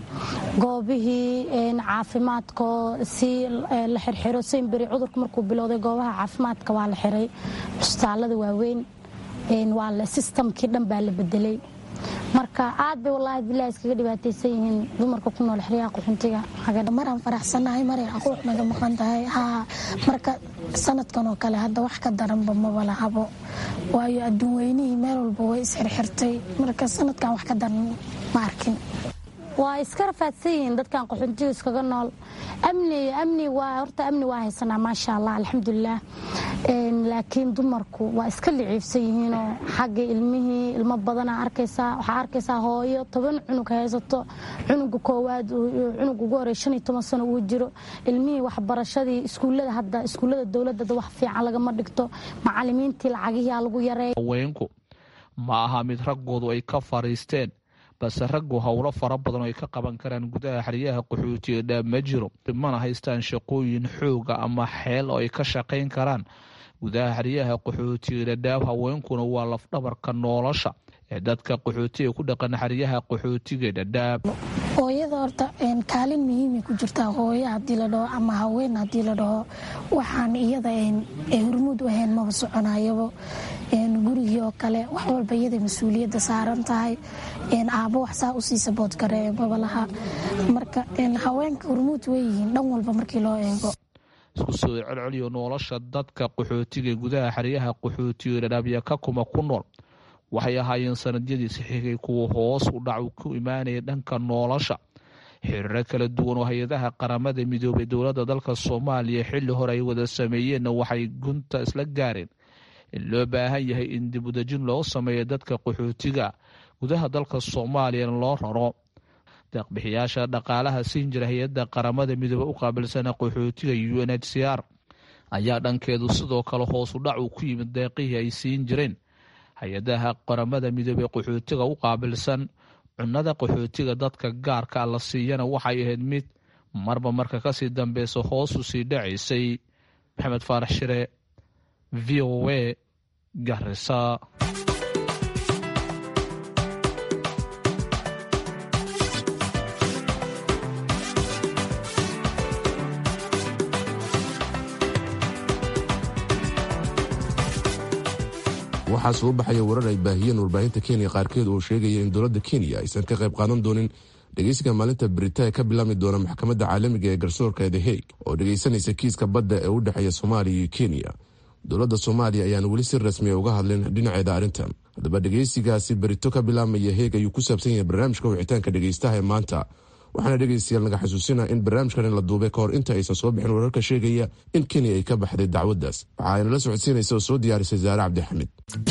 goobihii caafimaadkoo si la xirxiro saynberi cudurka markuu bilowday goobaha caafimaadka waa la xiray cusbitaalada waaweyn waa sistamkii dhan baa la bedelay marka aad bay wallaahi bilahi iskaga dhibaataysan yihiin dumarka ku nool xeryaha qaxuntiga maraan faraxsannahay maray aquuq naga maqan tahay haa marka sanadkan oo kale hadda wax ka daranba maba lahabo waayo adduun weynihii meel walba way isxirxirtay marka sanadkan wax ka daran ma arkin waa iska rafaadsan yihiin dadkan qaxuntiga iskaga nool amni amni waa horta amni waa haysanaa maasha allah alxamdulilah laakiin dumarku waa iska liciifsan yihiinoo xagga ilmihii ilmo badana arkaysaa waxaa arkaysaa hooyo toban cunug haysato cunuga koowaad cunug ugu horey shan iyo toban sano uu jiro ilmihii waxbarashadii iskuullada hadda iskuullada dowladda wax fiican lagama dhigto macalimiintii lacagihiaa lagu yareey haweenku ma aha mid raggoodu ay ka fariisteen balse raggu howlo fara badan oo ay ka qaban karaan gudaha xeryaha qaxootiga dhaab ma jiro mana haystaan shaqooyin xooga ama xeel oo ay ka shaqayn karaan gudaha xeryaha qaxootiga dhadhaab haweenkuna waa lafdhabarka nolosha ee dadka qaxootiga ku dhaqan xeryaha qaxootiga dhadhaab hooyada horta kaalin muhiimay ku jirtaa hooyo haddii la dhaho ama haween haddii la dhaho waxaan iyada ay hormuud u ahayn maba soconayabo gurigii oo kale wax walba iyada mas-uuliyadda saaran tahay aabo wax saa usii saboodgare maba laha marka haweenka hormuud weyihiin dhan walba markii loo eego isku soo celceliyo nolosha dadka qaxootiga gudaha xeryaha qaxootiga dhadhaabya ka kuma ku nool waxay ahaayeen sanadyadii saxiigay kuwa hoos u dhac ku imaanaya dhanka nolosha xiriiro kala duwan oo hay-adaha qaramada midoobay dowladda dalka soomaaliya xilli hore ay wada sameeyeenna waxay gunta isla gaareen in loo baahan yahay in dib udejin loo sameeyo dadka qaxootiga gudaha dalka soomaaliyana loo raro deeqbixiyaasha dhaqaalaha siin jira hay-adda qaramada midoobe u qaabilsana qaxootiga u n h c r ayaa dhankeedu sidoo kale hoosu dhac uu ku yimid deeqihii ay siin jireen hay-adaha qaramada midoobey qaxootiga u qaabilsan cunnada qaxootiga dadka gaarka la siiyana waxay ahayd mid marba marka kasii dambeysa hoosu sii dhacaysay maxamed faarax shire v o a garisa waxaa soo baxaya warar ay baahiyeen warbaahinta kenya qaarkeed oo sheegaya in dowladda kenya aysan ka qayb qaadan doonin dhegeysiga maalinta beritaan ka bilaabmi doona maxkamadda caalamiga ee garsoorka the hague oo dhegeysanaysa kiiska badda ee u dhexeeya soomaaliya iyo kenya dowladda soomaaliya ayaan weli si rasmiya uga hadlin dhinaceeda arrintan haddaba dhegeysigaasi berito ka bilaabmaya heeg ayuu ku saabsan yahay barnaamijka wicitaanka dhegeystaha ee maanta waxaana dhegeystayaal naga xasuusina in barnaamijkan la duubay kahor inta aysan soo bixin wararka sheegaya in kenya ay ka baxday dacwaddaas waxa ayna la socodsiinaysa oo soo diyaarisay saare cabdixamid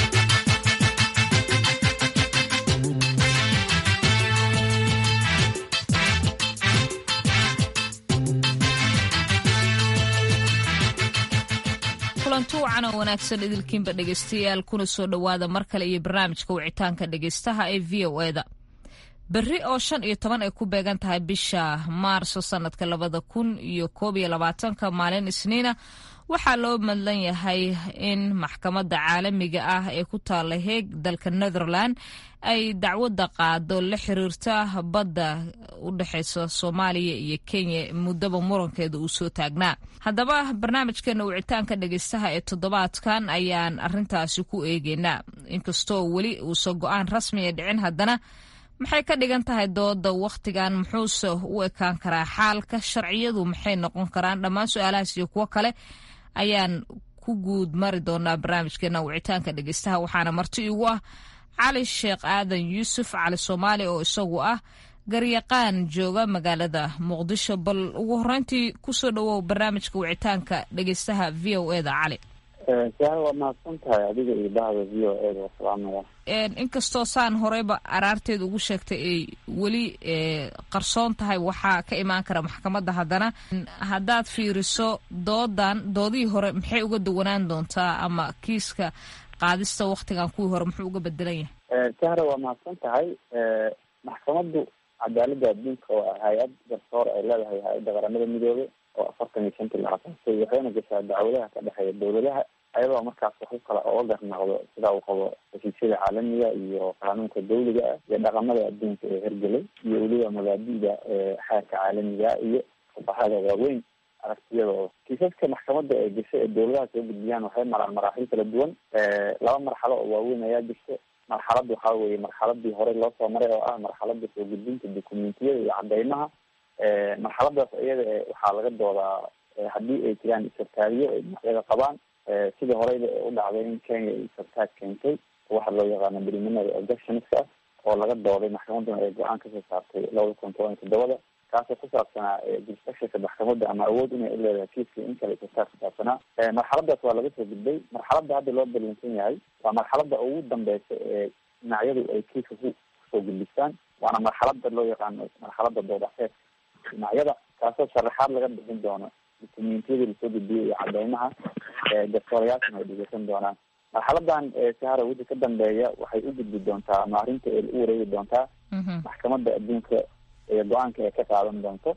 kulanti wacan oo wanaagsan idilkiinba dhegaystayaal kuna soo dhowaada mar kale iyo barnaamijka wicitaanka dhegaystaha ee v o eda berri oo shan iyo toban ay ku beegan tahay bisha maarso sanadka labada kun iyo koob iyo labaatanka maalin isniina waxaa loo madlan yahay in maxkamadda caalamiga ah ee ku taala heeg dalka netherland ay dacwadda qaado la xiriirta badda u dhexeysa soomaaliya iyo kenya muddaba murankeeda uu soo taagnaa haddaba barnaamijkeena wicitaanka dhegeystaha ee toddobaadkan ayaan arintaasi ku eegeynaa inkastoo weli uusan go-aan rasmiya dhicin haddana maxay ka dhigan tahay dooda wakhtigan muxuuse u ekaan karaa xaalka sharciyadu maxay noqon karaan dhammaan su-aalahaas iyo kuwo kale ayaan ku guud mari doonaa barnaamijkeena wicitaanka dhegeystaha waxaana marti igu ah cali sheekh aadan yuusuf cali soomaali oo isagu ah garyaqaan jooga magaalada muqdisho bal ugu horeyntii kusoo dhawow barnaamijka wicitaanka dhegeystaha v o eda cali saar waa mahadsan tahay adiga iyo bahda v o eda waa salaamaya inkastoo saan horeyba araarteeda ugu sheegtay ay weli qarsoon tahay waxaa ka imaan kara maxkamadda haddana haddaad fiiriso doodan doodihii hore maxay uga duwanaan doontaa ama kiiska qaadista waktigan kuwii hore muxuu uga bedelan yahay sahra waa mahadsan tahay maxkamaddu cadaaladda adduunka waa hay-ad garsoor ay leedahay hay-adda qaramada midoobe oo afartan iyo shantii la asaasay waxayna gashaa dacwadaha ka dhexeeya dowladaha ayadoo markaas wax u kala oga garnaqdo sida uu qabo heshiisyada caalamiga iyo qaanuunka dawliga ah iyo dhaqamada adduunka ee hergelay iyo weliba mabaadida xeerka caalamiga iyo fuqahada waaweyn aragtiyadooda kiisaska maxkamadda ee gasho ee dowladaha soo gudbiyaan waxay maraan maraaxil kala duwan laba marxalo oo waaweyn ayaa jirta marxalad waxaa weye marxaladii horey loo soo maray oo ah marxalada soo gudbinta documentiyada iyo cadeymaha marxaladaas iyada waxaa laga doodaa haddii ay jiraan isartaariyo ay dhinacyada qabaan sidii horeyba u dhacday in kenya ay isartaag keentay waxa loo yaqaano preliminary objectionska oo laga dooday maxkamaduna ay go-aan kasoo saartay labada kun toban iyo toddobada kaasoo ku saabsanaa jurisdictionka maxkamadda ama awood inay u leedahay kiiska in kale isartaag ku saabsanaa marxaladaas waa laga soo gudbay marxaladda hadda loo ballansan yahay waa marxaladda ugu dambeysa ee dhinacyadu ay kiiska ku kusoo gudbistaan waana marxalada loo yaqaano marxalada doodaxeed dhinacyada kaasoo sharaxaad laga bixin doono dukumentiyadii lasoo gudbiyay iyo cadeymaha garsoorayaalkana ay dhegeysan doonaan marxaladan sahara wixii ka dambeeya waxay u gudbi doontaa ama arrinta ay u wareegi doontaa maxkamadda adduunka ee go-aanka ay ka qaadan doonto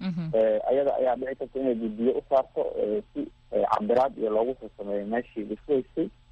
ayada ayaa dhici karta inay guddiyo u saarto si cabiraad iyo loogu soo sameeyo meeshii laisku haystay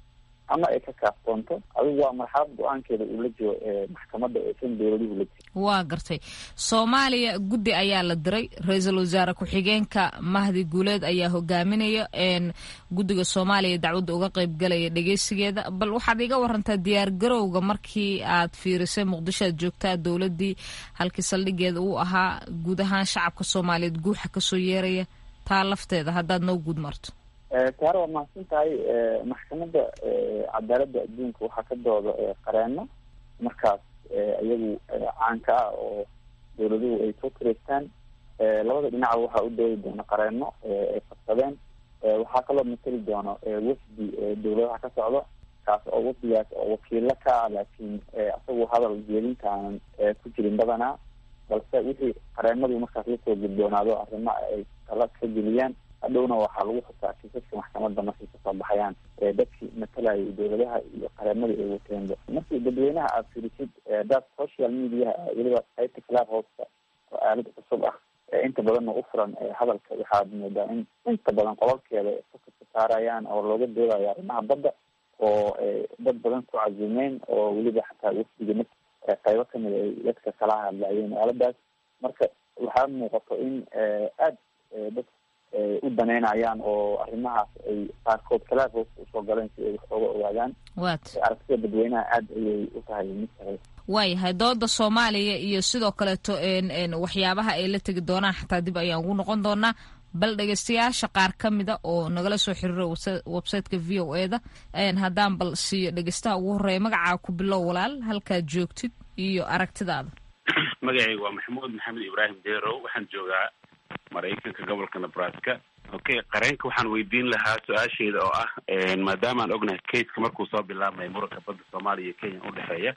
ama ay ka kaaftoonto adigu waa marxalad go-aankeeda uu la jiro maxkamadda aysan dowladuhu la jirin waa gartay soomaaliya guddi ayaa la diray ra-iisul wasaare ku-xigeenka mahdi guuleed ayaa hogaaminaya guddiga soomaaliya dacwadda uga qeybgalaya dhegeysigeeda bal waxaad iga warantaa diyaar garowga markii aad fiirisay muqdisho aad joogtaa dowladdii halkii saldhigeeda uu ahaa guud ahaan shacabka soomaaliyeed guuxa kasoo yeeraya taa lafteeda haddaad noo guud marto taare waa mahadsan tahay maxkamadda cadaaladda adduunka waxaa ka dooda qareeno markaas iyagu caanka ah oo dowladuhu ay soo kareystaan labada dhinaca waxaa u doodi doona qareeno ay fadsadeen waxaa kaloo mateli doono wafdi dowladaha ka socdo kaas oo wafdigaas oo wakiilo ka ah laakiin isagu hadal jeedinta aanan ku jirin badanaa balse wixii qareenadu markaas lasoo gudboonaado arrimo ay tala ka geliyaan hadhowna waxaa lagu xusaa kiisaska maxkamadda markay kasoo baxayaan dadkii matalayay dowladaha iyo qareemadii ay wateenba markii dadweynaha aada firisid dad social mediaha weliba qaybta club houseka oo aalad cusub ah inta badanna u furan hadalka waxaad moodaa in inta badan qololkeeda fokaska saarayaan oo looga doodayo arrimaha badda oo dad badan ku cazumeen oo weliba xataa wafdiga mid qaybo kamid ay dadka kala hadlayeen aaladaas marka waxaa muuqato in aada dad u daneynayaan oo arrimahaas ay qaarkood kalaaf hoos usoo galeen si ay wax ooga ogaadaan aragtida dadweynaha aada ayay u tahay mid sare waayahay dooda soomaaliya iyo sidoo kaleeto waxyaabaha ay la tegi doonaan xataa dib ayaan ugu noqon doonaa bal dhegeystayaasha qaar ka mida oo nagala soo xiriira websiteka v o e da haddaan bal siiyo dhegeystaha ugu horeeya magacaa ku bilow walaal halkaad joogtid iyo aragtidaada magacayga waa maxamuud maxamed ibraahim derow waxaan joogaa maraykanka gobolka nebraska okay qareenka waxaan weydiin lahaa su-aasheeda oo ah maadaama aan ognahay kaska markuu soo bilaabmay muranka badda soomaaliya iyo kenya udhexeeya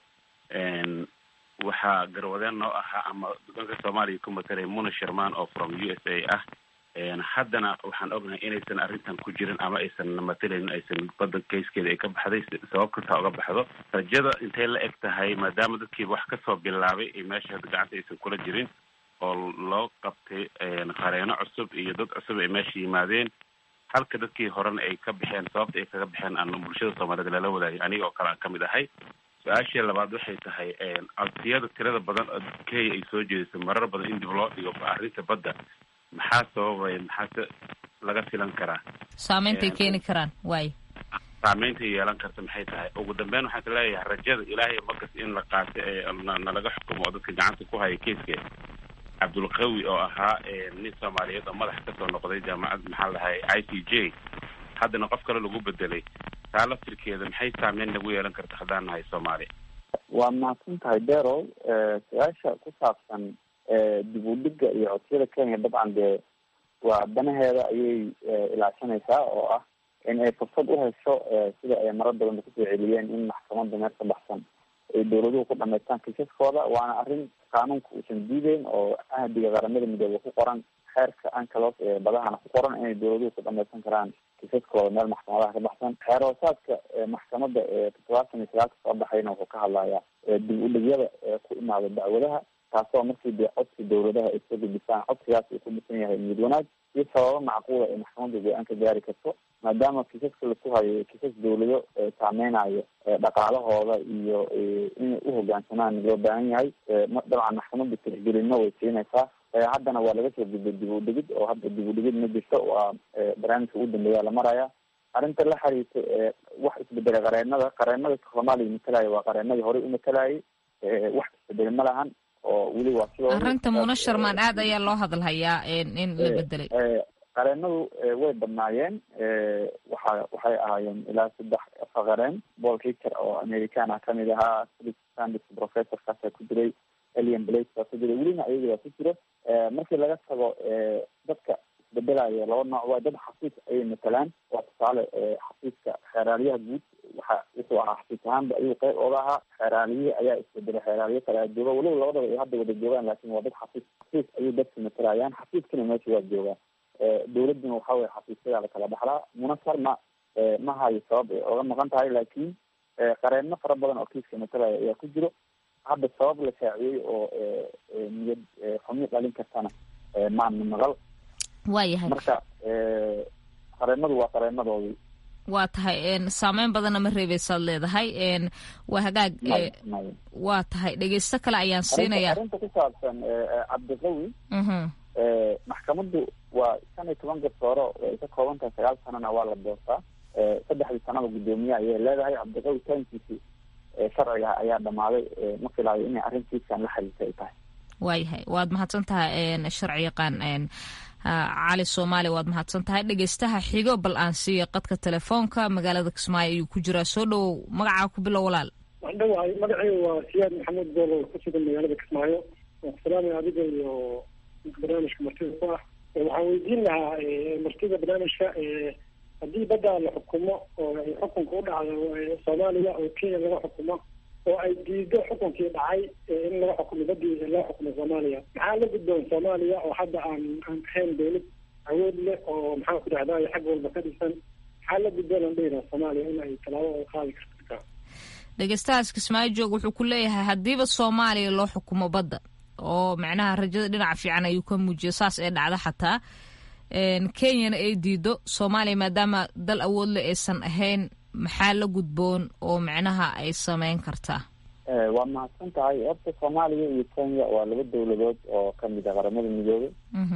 waxaa garwadeen noo ahaa ama dalka soomaaliya ku matalay muna sherman oo from u s a ah haddana waxaan ognahay inaysan arrintan ku jirin ama aysan matalayn aysan badda kayskeeda ay ka baxday sabab kastaa uga baxdo rajada intay la eg tahay maadaama dadkiiba wax kasoo bilaabay ay meesha hadda gacanta aysan kula jirin oo loo qabtay qareeno cusub iyo dad cusub ay meesha yimaadeen halka dadkii horena ay ka baxeen sababta ay kaga baxeen aan bulshada soomaaliyeed lala wadaagay aniga oo kale aan kamid ahay su-aashii labaad waxay tahay codsiyada tirada badan oo kenya ay soo jeedisay marar badan in dib loo dhigo arrinta badda maxaa sababaya maxaase laga filan karaa saameyntaay keeni karaan waay saameynta yeelan karta maxay tahay ugu dambeyn waxaan ka leeyahay rajada ilaahay markas in la qaato ee nalaga xukumo oo dadka gacanta ku haya keiska cabdulqawi oo ahaa nin soomaaliyeed oo madax kasoo noqday jaamacad maxaa lahay i c j haddana qof kale lagu bedelay taa laftirkeeda maxay saameyn nagu yeelan karta haddaan nahay soomaaliya waa mahadsan tahay derow su-aasha ku saabsan dib u dhiga iyo codsiyada kenya dabcan dee waa danaheeda ayay ilaashanaysaa oo ah in ay fursad u hesho sida ay marar badanba kusoo celiyeen in maxkamadda meel ka baxsan ay dowladuhu ku dhamaystaan kiisaskooda waana arrin qaanuunka uusan diideyn oo ahdiga qaramada midoobe ku qoran xeerka ancalos ee badahana ku qoran inay dowladuhu ku dhamaysan karaan kiisaskooda meel maxkamadaha ka baxsan xeer hoosaadka maxkamadda ee toddobaatan iyo sagaalka soo baxayna wuxuu ka hadlayaa dib u dhigyada ku imaada dacwadaha taasoo markii dee codsi dowladaha ay soo gudbisaan codsigaas uu ku dhisan yahay niyad wanaag iyo sababo macquula ay maxkamadda go-aan ka gaari karto maadaama kiisaska laku hayo kiisas dowlado saameynayo dhaqaalahooda iyo inay uhogaansamaan loo baahan yahay dabcan maxkamadda tixgelino way siinaysaa haddana waa laga soo gudbay dib u dhigid oo hadda dib u dhigid ma jirto waa barnaamijka ugu dambeeya la maraya arrinta la xiriirta wax isbedelay qareenada qareenada soomaaliya matalaya waa qareenadii horey u matalayay wax isbedelay ma lahan oo weli waa sidoo arrinta muna sharmaan aad ayaa loo hadalhayaa in la bedelay qareenadu way badnaayeen waxa waxay ahaayeen ilaa saddex afar qareen paul richer oo american ah kamid ahaa philip sandis professorkaasa ku jiray elian blake baa ku jiray welina ayaga waa ku jiro markii laga tago dadka isbedelayo laba nooc waa dad xafiis ayay matalaan waa tusaale xafiiska xeeraalyaha guud waxa wuxuu ahaa xafiis ahaanba ayuu qeyb ooga ahaa xeeraaliyihi ayaa isbedelay xeeraalyo kale a jooga weliba labadaba ay hadda wada joogaan laakin waa dad xafiis xafiis ayay dadka matalayaan xafiiskana meesha waa joogaa dowladuna waxa weye xafiisyadaa la kala dhaxlaa munasar ma ma hayo sabab ay oga maqan tahay laakiin qareeno fara badan oo kiiska matalaya ayaa ku jiro hadda sabab la shaaciyey oo niyad xumi dhalin kartana maana maqal waayahay marka qareenadu waa qareenadoodii waa tahay saameyn badanna ma reebeysaad leedahay waa hagaag waa tahay dhegeysto kale ayaan siinaya arrinta ku saabsan cabdiqawi maxkamaddu waa shan iyo toban garsooro ay ka kooban tahay sagaal sanana waa la doortaa saddexdii sanaba guddoomiye ayay leedahay cabdiqawi taankiisi sharciga ayaa dhammaaday ma filaayo inay arrintiiskan la xiriirta ay tahay waayahay waad mahadsan tahay sharci yaqaan cali soomaali waad mahadsan tahay dhegeystaha xigo bal aan siiyo qadka telefoonka magaalada kismaayo ayuu ku jiraa soo dhowow magacaa ku bilow walaal waan dhawahay magacaygu waa siyaad maxamuud boolo ku sugan magaalada kismaayo waan ku salaamaya adiga iyo barnaamijka martida ku ah waxaan weydiin lahaa martida barnaamijka haddii badda la xukumo oo ay xukunka u dhacdo soomaaliya oo kenya laga xukumo oo ay diido xukunkii dhacay in laga xukumo badii loo xukumo soomaaliya maxaa la gudboon soomaaliya oo hadda aan aan ahayn dawlad awood leh oo maxaan ku dhahdaa xag walba ka dhisan maxaa la gudboon aan dhehina soomaaliya in ay tallaabo ay qaadi karta dhegeystahaas kismaayo joog wuxuu ku leeyahay haddiiba soomaaliya loo xukumo badda oo macnaha rajada dhinaca fiican ayuu ka muujiyo saas ee dhacda xataa kenyana ay diido soomaaliya maadaama dal awood le aysan ahayn maxaa la gudboon oo macnaha ay sameyn kartaa waa mahadsan tahay horta soomaaliya iyo kenya waa laba dawladood oo kamid a qaramada midoobay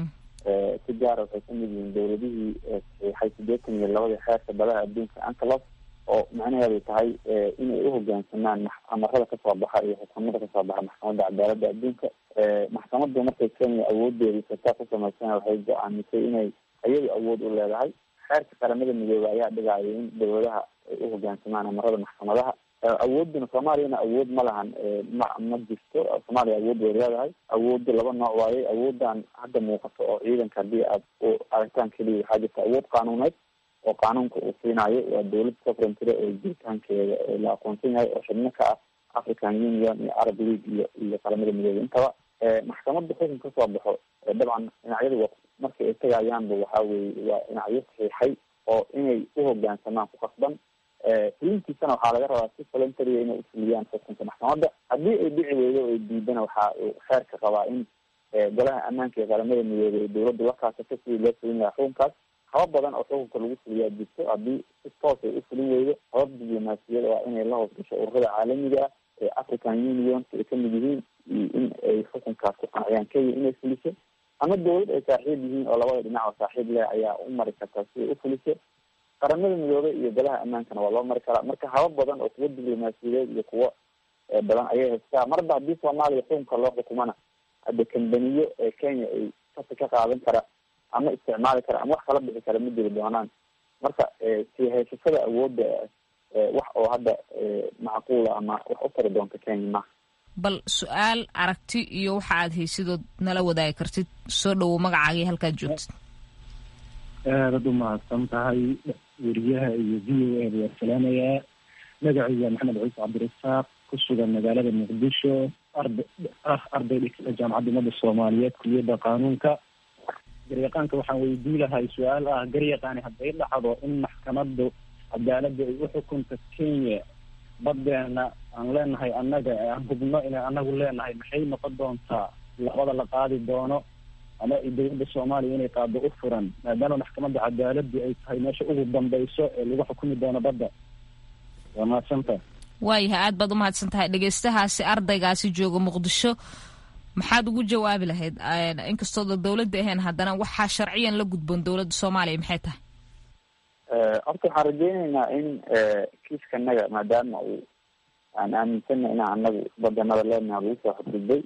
si gaara waxay kamid yihiin dawladihii saxiixay sideetan iyo labadii xeerka badaha adduunka antelos oo macnaheedu tahay inay uhogaansamaan amarada kasoo baxa iyo xukumada kasoo baxa maxkamadda cadaaladda adduunka maxkamaddu markay kenya awoodeedii sataa ku samaysana waxay go-aamisay inay iyadu awood u leedahay xeerka qaramada midoobey ayaa dhigaayo in dawladaha ay uhogaansamaan amarada maxkamadaha awooduna soomaaliyana awood ma lahan ma ma jirto soomaaliya awood way leedahay awoodda laba nooc waaye awoodan hadda muuqato oo ciidanka haddii aad u aragtaan keliya waxaa jirta awood qaanuuneed oo qaanuunka uu siinayo waa dawlad sovereigntyda oo jiritaankeeda la aqoonsan yahay oo xubno ka ah african union iyo arab league iyo iyo qaramada midoobey intaba maxkamadda xukun kasoo baxo dabcan dhinacyadu markii ay tagayaanba waxaa weeye waa dhinacyo saxiixay oo inay uhogaansamaan ku qasban fulintiisana waxaa laga rabaa si voluntaria inay ufuliyaan xukunka maxkamadda haddii ay dhici weydo ay diidana waxa uu xeerka qabaa in golaha ammaanka ee qaramada midoobey dawladda la kaasato sidii loo fulin lahaa xukunkaas habab badan oo xukunka lagu fuliyaa jirto haddii si toos ay ufulin weydo habab diblomaasiyada waa inay la hoos gasho ururada caalamiga ah ee african unionka ay kamid yihiin iyo in ay xukunkaas ku qanciyaan kenya inay fuliso ama dawlad ay saaxiib yihiin oo labada dhinac oo saaxiib leh ayaa u mari kartaa si ay ufuliso qaramada midoobey iyo golaha ammaankana waa loo mari karaa marka habab badan oo kuwo diblomaasiyadeed iyo kuwo badan ayay haystaa marba haddii soomaaliya xukunka loo xukumana hadda kambaniyo ee kenya ay kasi ka qaadan kara ama isticmaali kara ama wax kala bixi kara ma jiri doonaan marka sii haysashada awoodda wax oo hadda macquula ama wax u tari doonta kenya maha bal su-aal aragti iyo waxa aad haysidood nala wadaagi kartid soo dhowow magacaagii halkaad joogtid aadad u mahadsan tahay weriyaha iyo v o a waa salaamayaa magacayga maxamed ciise cabdirasaaq ku sugan magaalada muqdisho arda ah arday dhigta jaamacadda ummadda soomaaliyeed kuliyadda qaanuunka garyaqaanka waxaan weydii lahay su-aal ah garyaqaani hadday dhacdo in maxkamaddu cadaaladda ay u xukunta kenya badeena aan leenahay annaga aan hubno inay anagu leenahay maxay noqon doontaa labada la qaadi doono ama dawladda soomaaliya inay qaado u furan maadaama maxkamadda cadaaladdu ay tahay meesha ugu dambayso ee lagu xukumi doono badda waa mahadsanta waayahay aad baad umahadsan tahay dhegeystahaasi ardaygaasi jooga muqdisho maxaad ugu jawaabi lahayd inkastooda dawladda ahayn haddana waxaa sharciyan la gudboon dawladda soomaaliya maxay tahay horta waxaan rajeyneynaa in kiiskanaga maadaama uu aan aaminsana inaan anagu badanada leenaha lagu soo xadgudbay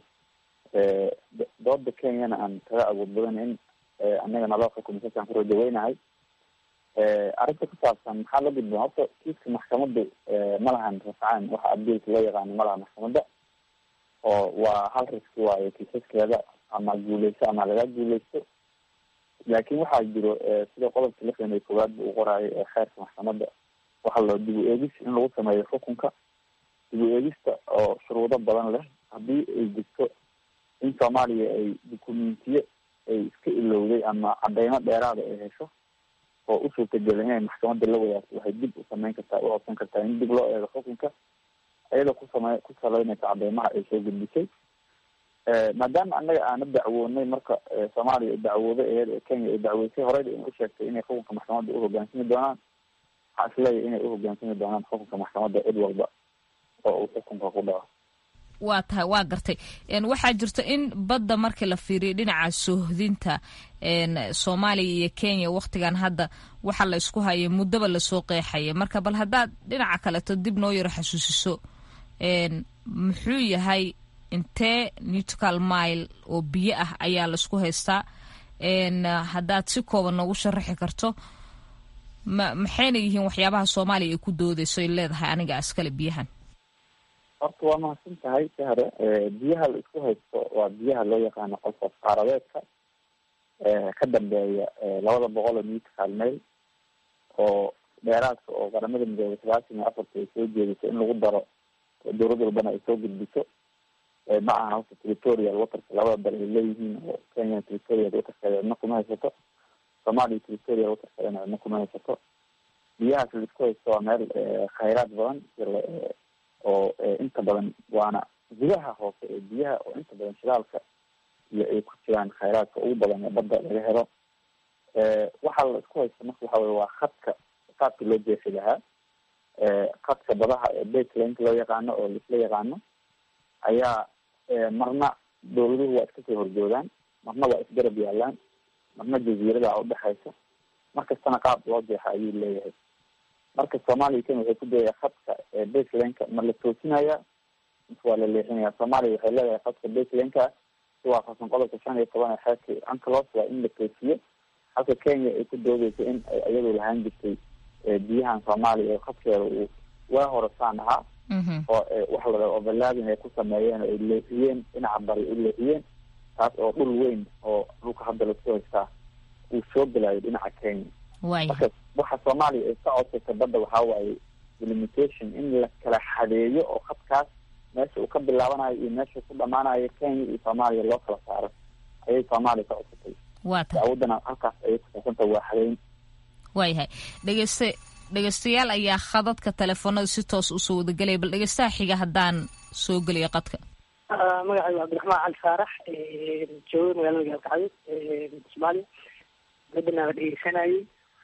dooda kenyana aan kaga awood badan in anaga naloo xukumo sasaan ku rajaweynahay arrinta ku saabsan maxaa la gudboon horta kiiska maxkamaddu ma lahan rafcaan waxa abdiilka loo yaqaano ma laha maxkamadda oo waa hal riski waayo kiisaskeeda ama guuleyso ama laga guuleysto laakin waxaa jiro sida qodobka lixdan iyo koowaad ba uu qoraayo ee xeerka maxkamadda waxaa loo dib u eegis in lagu sameeyo xukunka dib u eegista oo shuruudo badan leh haddii ay jirto in soomaaliya ay dukumentiyo ay iska ilowday ama cadeymo dheeraada ay hesho oo u suurtagelin inay maxkamadda la wadaagto waxay dib u sameyn kartaa u codsan kartaa in dib loo eego xukunka iyadoo kusame ku saleynaysa cadeymaha ay soo gudbisay maadaama annaga aana dacwoonay marka soomaaliya ay dacwooday aheyd ee kenya ay dacweysay horeyda in u sheegtay inay xukunka maxkamadda uhogaansami doonaan waxaa isleeyahy inay uhogaansami doonaan xukunka maxkamadda cid walba oo uu xukunka ku dhaco waa tahay waa gartay waxaa jirta in badda markii la fiiriyo dhinaca soohdinta soomaaliya iyo kenya waktigan hadda waxa la isku hayay muddaba lasoo qeexaya marka bal haddaad dhinaca kaleto dib noo yaro xasuusiso muxuu yahay intee newtical mile oo biyo ah ayaa laisku haystaa haddaad si kooban noogu sharaxi karto ma maxayna yihiin waxyaabaha soomaaliya ay ku doodeyso ay leedahay aniga askale biyahan horta waa mahadsan tahay sahre biyaha la isku haysto waa biyaha loo yaqaano qolfof qaaradeedka ka dambeeya labada boqol oo newtical mail oo dheeraadka oo qaramada midoobay sagaashan iyo afarta ay soo jeediso in lagu daro dowlad walbana ay soo gudbiso ma aha halka territorial waterka labada dal ay leeyihiin oo kenya territorial waterkeeda cidna kuma haysato soomaaliya territorial waterkeedana cidna kuma haysato biyahaas la isku haysto waa meel khayraad badan oo inta badan waana gudaha hoose ee biyaha oo inta badan shidaalka iyo ay ku jiraan khayraadka ugu badan ee badda laga helo waxaa la isku haysta marka waxa weye waa khadka qaabka loo jeexi lahaa khadka badaha ee baselank loo yaqaano oo laisla yaqaano ayaa marna dowladuhu waa iska soo horjoogaan marna waa isgarab yaalaan marna jaziirada udhexaysa markastana qaab loo jeexa ayuu leeyahay marka soomaaliya kenya waxay ku dayaya khadka baselanka ma la toosinaya mise waa la leexinaya soomaaliya waxay leedahay khadka baselanka si waafaqsan qodobka shan iyo toban ee xeerka ancalos waa in la toosiyo halka kenya ay ku doodeysa in ay iyadu lahaan jirtay biyahan soomaaliya oo khadkeeda uu waa horasaan ahaa oo waxa la dhaha overlaadin ay ku sameeyeen oo ay leexiyeen dhinaca bari u leexiyeen taas oo dhul weyn oo dhulka hadda lasku haystaa uu soo gelayo dhinaca kenya marka waxa soomaaliya ay ka codsaysa badda waxaa waaye delimitation in la kala xadeeyo oo khadkaas meesha uu ka bilaabanayo iyo meesha ku dhamaanayo kenya iyo soomaaliya loo kala saaro ayay soomaaliya ka codsatay dacwadana halkaas ayay kusaabsanta waa xadeyn waayahay dhegeyste dhegeystayaal ayaa khadadka telefoonada si toos usoo wadagelaya bal dhegeystaha xiga haddaan soo geliyo qadka magacaygu cabdiraxmaan cali faarax jooga magaalada gaalkacyo soomaaliya badana la dhegeysanayay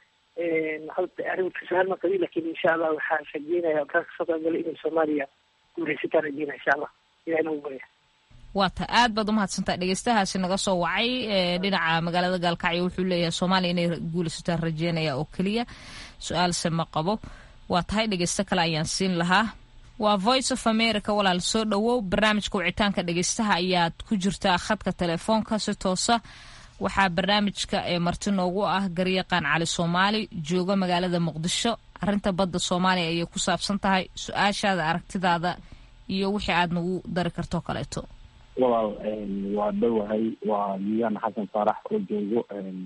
hadda arrinka su-aal ma qabi lakin insha allah waxaan rajeynaya kaa kasoo qaybgalay inay soomaaliya guuraysataan rajeynaya insha allah ilahay nagu barya waa ta aad baad umahadsantaha dhegeystahaasi naga soo wacay dhinaca magaalada gaalkacyo wuxuu leeyahay soomaaliya inay guulaysataan rajeynaya oo keliya su-aalse ma qabo waa tahay dhegeysto kale ayaan siin lahaa waa voice of america walaal soo dhowow barnaamijka wicitaanka dhegeystaha ayaad ku jirtaa khadka telefoonka si toosa waxaa barnaamijka ee marti noogu ah garyaqaan cali soomaali jooga magaalada muqdisho arinta badda soomaaliya ayay ku saabsan tahay su-aashaada aragtidaada iyo wixii aad nagu dari kartoo kaleeto walaal waa dhowahay waa miyaan xasan faarax oo joogo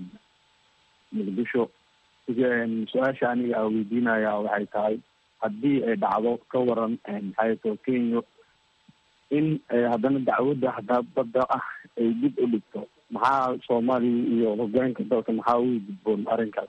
muqdisho su-aasha aniga a weydiinaya waxay tahay haddii ay dhacdo ka waran maxaato kenya in haddana dacwadda hadaa badda ah ay dib u dhigto maxaa soomaaliya iyo hogaanka dalka maxaa ugu gudboon arrinkaas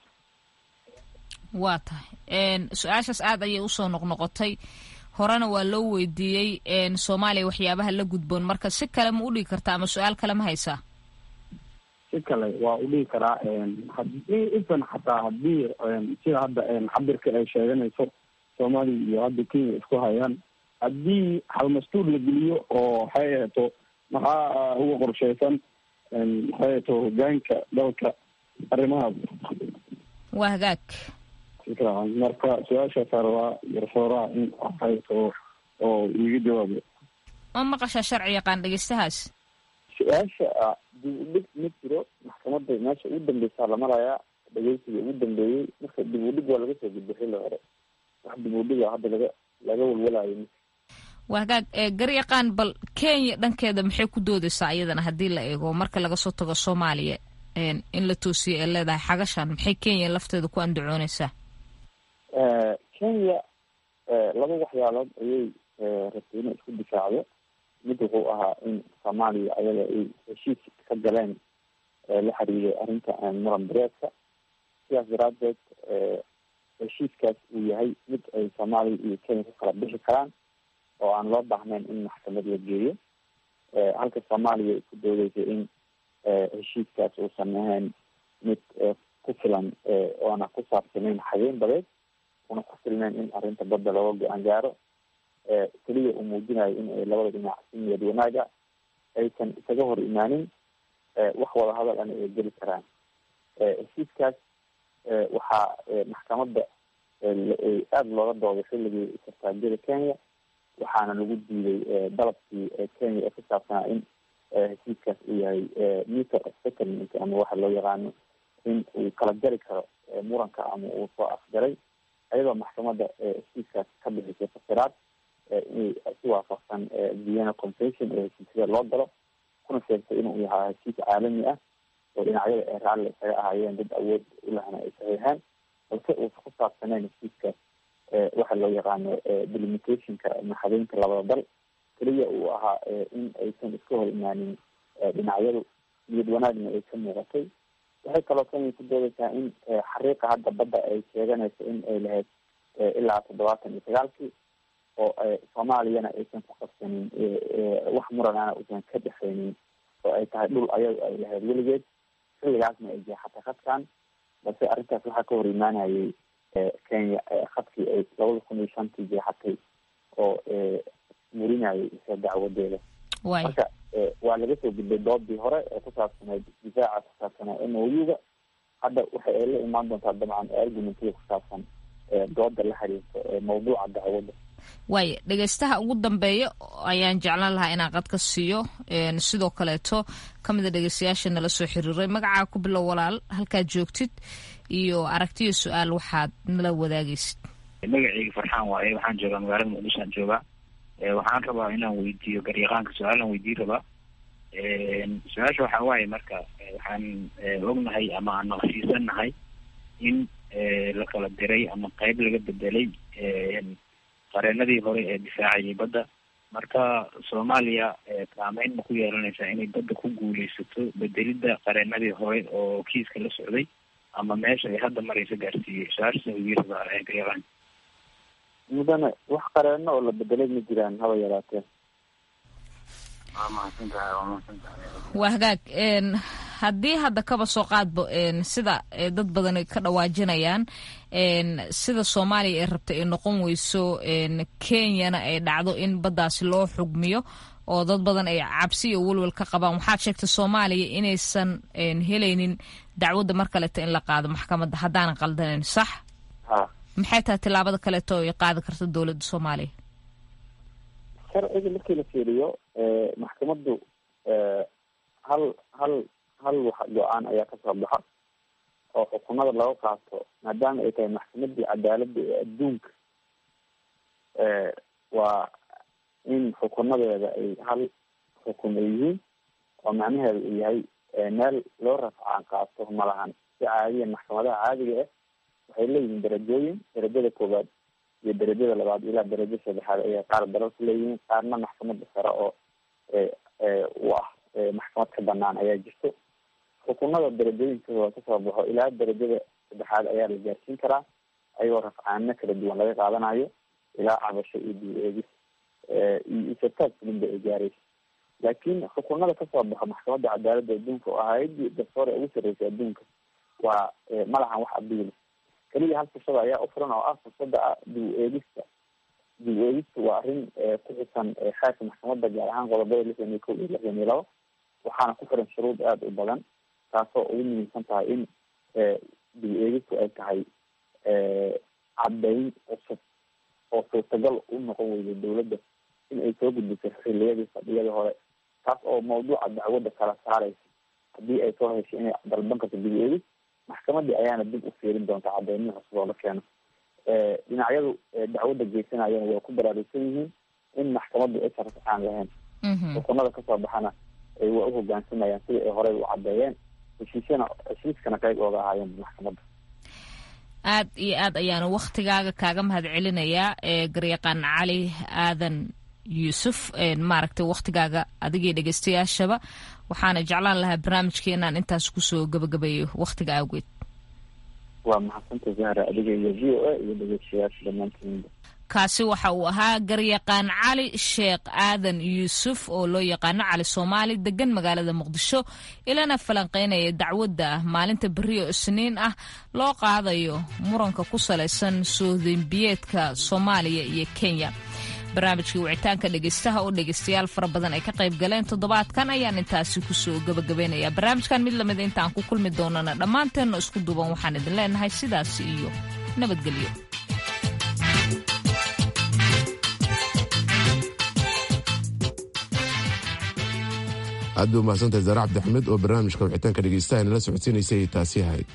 waa tahay su-aashaas aad ayay usoo noqnoqotay horena waa loo weydiiyey soomaaliya waxyaabaha la gudboon marka si kale ma udhigi kartaa ama su-aal kale ma haysaa si kale waa udhigi karaa hadii ifan xataa hadii sida hadda cabirka ay sheeganayso soomaaliya iyo hadda kenya isku hayaan haddii halmastuur la geliyo oo waxay aheeto maxaa uga qorsheysan maxay aheeto hogaanka dalka arrimahaas waa hagaag marka su-aashaas rabaa garsooraha in waxayto oo iiga jawaabo ma maqashaa sharci yaqaan dhegeystahaas su-aasha dib u dhig ma jiro maxkamadda meesha ugu dambeysaa la marayaa dhegeysiga ugu dambeeyey marka dib u dhig waa laga soo gudbo xilli hore wax dib u dhiga hadda laga laga walwalayo waa hagaag garyaqaan bal kenya dhankeeda maxay ku doodeysaa iyadana haddii la eego marka laga soo tago soomaaliya in la toosiyo ee leedahay xagashan maxay kenya lafteeda ku andacooneysaa kenya laba waxyaalood ayay rabtay inay isku difaacdo mid wuxuu ahaa in soomaaliya ayaga ay heshiis ka galeen la xiriiray arrinta muran bareedka sidaas daraadeed heshiiskaas uu yahay mid ay soomaaliya iyo kenya ku kala bixi karaan oo aan loo baahnayn in maxkamad la geeyo halka soomaaliya ay ku doodeysay in heshiiskaas uusan ahayn mid ku filan oona ku saabsanayn xageyn badeed una ku filnayn in arrinta badda looga go-aan gaaro keliya uu muujinayo in ay labada dhinac si niyad wanaaga aysan isaga hor imaanin wax wada hadal ana ay geli karaan heshiiskaas waxaa maxkamadda aada looga dooday xilligii sartaajyada kenya waxaana lagu diiday dalabkii kenya ee ku saabsanaa in heshiiskaas uu yahay meter of settlement ama waxa loo yaqaano in uu kala jari karo muranka ama uu soo afjaray ayadoo maxkamadda heshiiskaas ka bixisay fasiraad inay si waafaqsan vienna convention ee heshiisyada loo galo kuna sheegtay inuu yahaa heshiis caalami ah oo dhinacyada ee raalli isaga ahaayeen dad awood ulahna ay saxiixeen balse uusa ku saabsaneyn heshiiskaas waxa loo yaqaano delimitationka maxadeynta labada dal keliya uu ahaa in aysan iska hor imaanin dhinacyadu niyad wanaagna ay ka muuqatay waxay kaloo kenya ku doodaysaa in xariiqa hadda badda ay sheeganayso in ay lahayd ilaa toddobaatan iyo sagaalkii oo soomaaliyana aysan ku qabsanin wax muranana uusan ka dhexeynin oo ay tahay dhul ayadu ay lahayd weligeed xilligaasna ay jeexatay khadkan balse arrintaas waxaa ka hor imaanayay kenya khadkii ay labada kun iyo shantii jeexatay oo murinayay isa dacwadeeda marka waa laga soo gudbay doodii hore ee ku saabsaneyd difaaca ku saabsanaa m o u-ga hadda waxa ay la imaan doontaa dabcan argumentada ku saabsan dooda la xiriirto mawduuca dacwadda waaya dhegeystaha ugu dambeeya ayaan jeclaan lahaa inaan qad ka siiyo sidoo kaleeto ka mida dhegeystayaasha nala soo xiriiray magacaa ku bilow walaal halkaad joogtid iyo aragtiyo su-aal waxaad nala wadaagaysid magaceyga farxaan waaye waxaan joogaa magaalada muqdishoan joogaa waxaan rabaa inaan weydiiyo garyaqaanka su-aalaan weydiin rabaa su-aasha waxaa waaye marka waxaan ognahay ama aan naqshiisanahay in la kala diray ama qeyb laga bedelay qareenadii hore ee difaacayay badda marka soomaaliya saameyn ma ku yeelanaysaa inay badda ku guuleysato bedelidda qareenadii hore oo kiiska la socday ama meesha ay hadda maraysa gaarsiiyey su-aashaas weydiin rabaa garyaqaan mudane wax qareeno oo la bedelay ma jiraan haba yaraatee waa mahadsantahay waa mahadsantahay waa hagaag haddii hadda kaba soo qaadbo sida dad badan ka dhawaajinayaan sida soomaaliya ay rabta ay noqon weyso kenyana ay dhacdo in baddaasi loo xugmiyo oo dad badan ay cabsi iyo welwel ka qabaan waxaad sheegtay soomaaliya inaysan helaynin dacwadda mar kaleeto in la qaado maxkamadda haddaanan qaldanayn sax maxay tahay tillaabada kaleeto ay qaadi karta dowladda soomaaliya sharciga markii la fiiriyo maxkamaddu hal hal hal wax go-aan ayaa kasoo baxa oo xukunada laga qaato maadaama ay tahay maxkamadii cadaaladda ee adduunka waa in xukunadeeda ay hal xukun ay yihiin oo macnaheeda uu yahay meel loo rafcaan qaato malahan si caadiyan maxkamadaha caadiga ah waxay leeyihiin darajooyin darajada koowaad iyo darajada labaad ilaa darajo saddexaad ayay qaar dalalku leeyihiin qaarna maxkamada sare oo u ah maxkamad ka banaan ayaa jirto xukunada darajooyinkooda kasoo baxo ilaa darajada saddexaad ayaa la gaarsiin karaa ayagoo rafcaano kala duwan laga qaadanayo ilaa cabasho iyo dib eegis iyo isataag fulinba ay gaaraysa laakiin xukunada kasoo baxo maxkamadda cadaaladda adduunka oo hay-adii garsoore ugu sarreysay adduunka waa malahan wax abiil keliya hal fursada ayaa u furan oo ah fursada ah dib eegista dib eegista waa arrin ku xisan xeerka maxkamadda gaar ahaan qodobada lixdan iyo kow iyo lixdan iyo labo waxaana ku xiran shuruud aada u badan taasoo ugu muhiimsan tahay in dib eegistu ay tahay caddayn cusub oo suurtagal u noqon weyday dowladda in ay soo gudbiso xiliyadii fadhiyadii hore taas oo mawduuca dacwadda kala saaraysa haddii ay soo heshay inay dalban karto dib eegis maxkamadii ayaana dib u fiirin doonta cadeymihi cusub oo la keeno dhinacyadu dacwadda geysanayana way ku baraarugsan yihiin in maxkamaddu aysan rafcaan lahayn xukunada kasoo baxana ay waa u hogaansamayaan sidai ay horey u caddeeyeen heshiisyana heshiiskana qayb ooga ahaayeen maxkamadda aad iyo aad ayaanu waktigaaga kaaga mahad celinayaa garyaqaan cali aadan yuusuf maaragtay waktigaaga adigii dhegeystayaashaba waxaana jeclaan lahaa barnaamijka inaan intaas kusoo gabagabeeyo waktiga awgeed waa mahadsanta zahra adiga iyo v o a iyo dhegeystayaasha dhammaantiin kaasi waxa uu ahaa garyaqaan cali sheekh aadan yuusuf oo loo yaqaano cali soomaali degan magaalada muqdisho ilana falanqeynaya dacwadda maalinta beriyo isniin ah loo qaadayo muranka ku salaysan soodembiyeedka soomaaliya iyo kenya barnaamijkii wicitaanka dhegeystaha oo dhegeystayaal fara badan ay ka qayb galeen toddobaadkan ayaan intaasi kusoo gabagabaynayaa barnaamijkan mid lamid intaan ku kulmi doonana dhammaanteenna isku duuban waxaan idin leenahay sidaas iyo nabadgelyo aad bay umahadsantahay zaare cabdixamed oo barnaamijka wixitaanka dhegeystaha nala socodsiinaysay taasi ahayd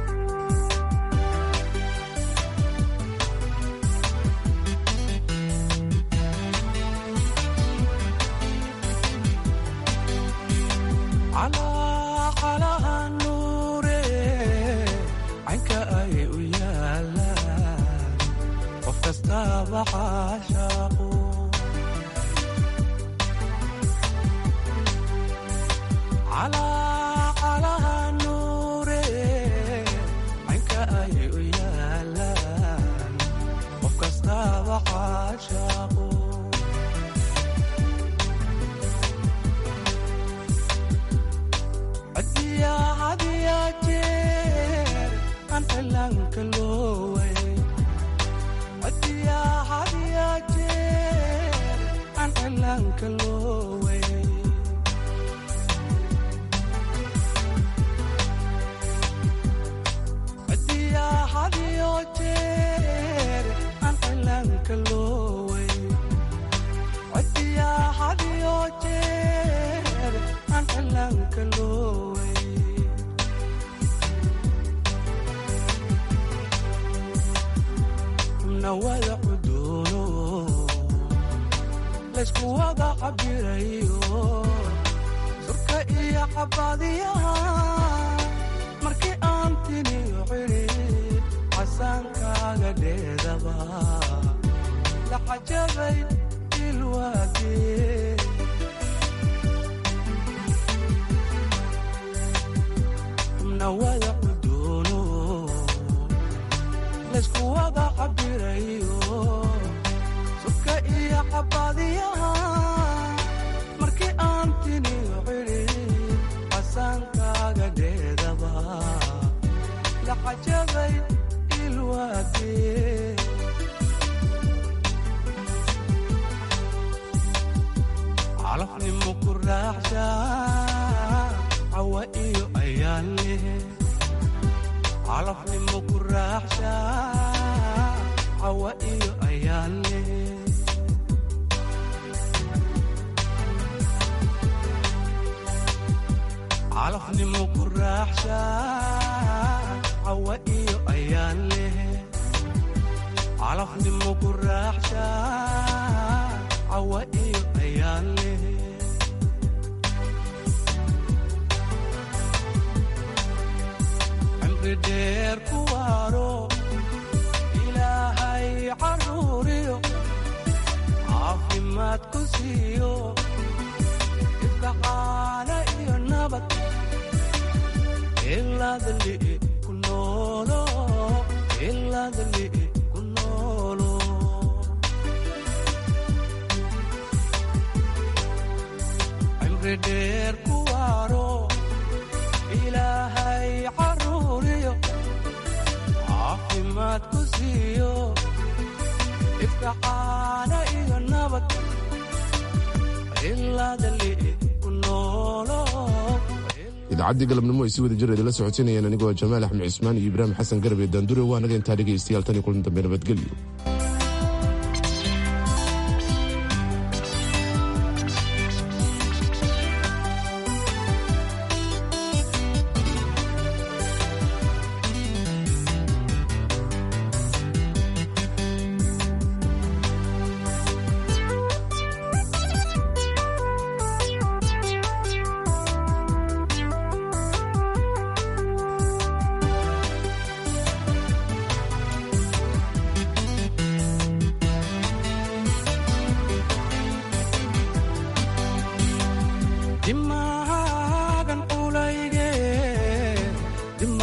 idaacadii galabnimo ay si wada jir idinla socodsiinayeen anigoo jamaal axmed cismaan iyo ibraahim xasan garbe daandure waa naga intaa dhegaystayaal tan iyo kulan dambe nabadgelyo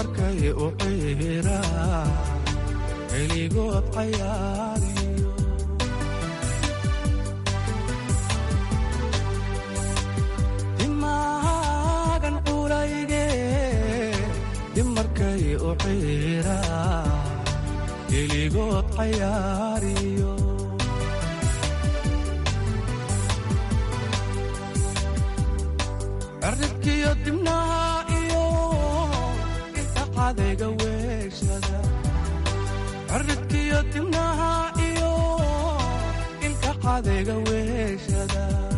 u ciira xiligood cayaariyo ciira keligood cayaariyo cirridkiyo dibnaha iyo inta cadayga weeshada cirridkiyo dibnaha iyo ilka cadayga weeshada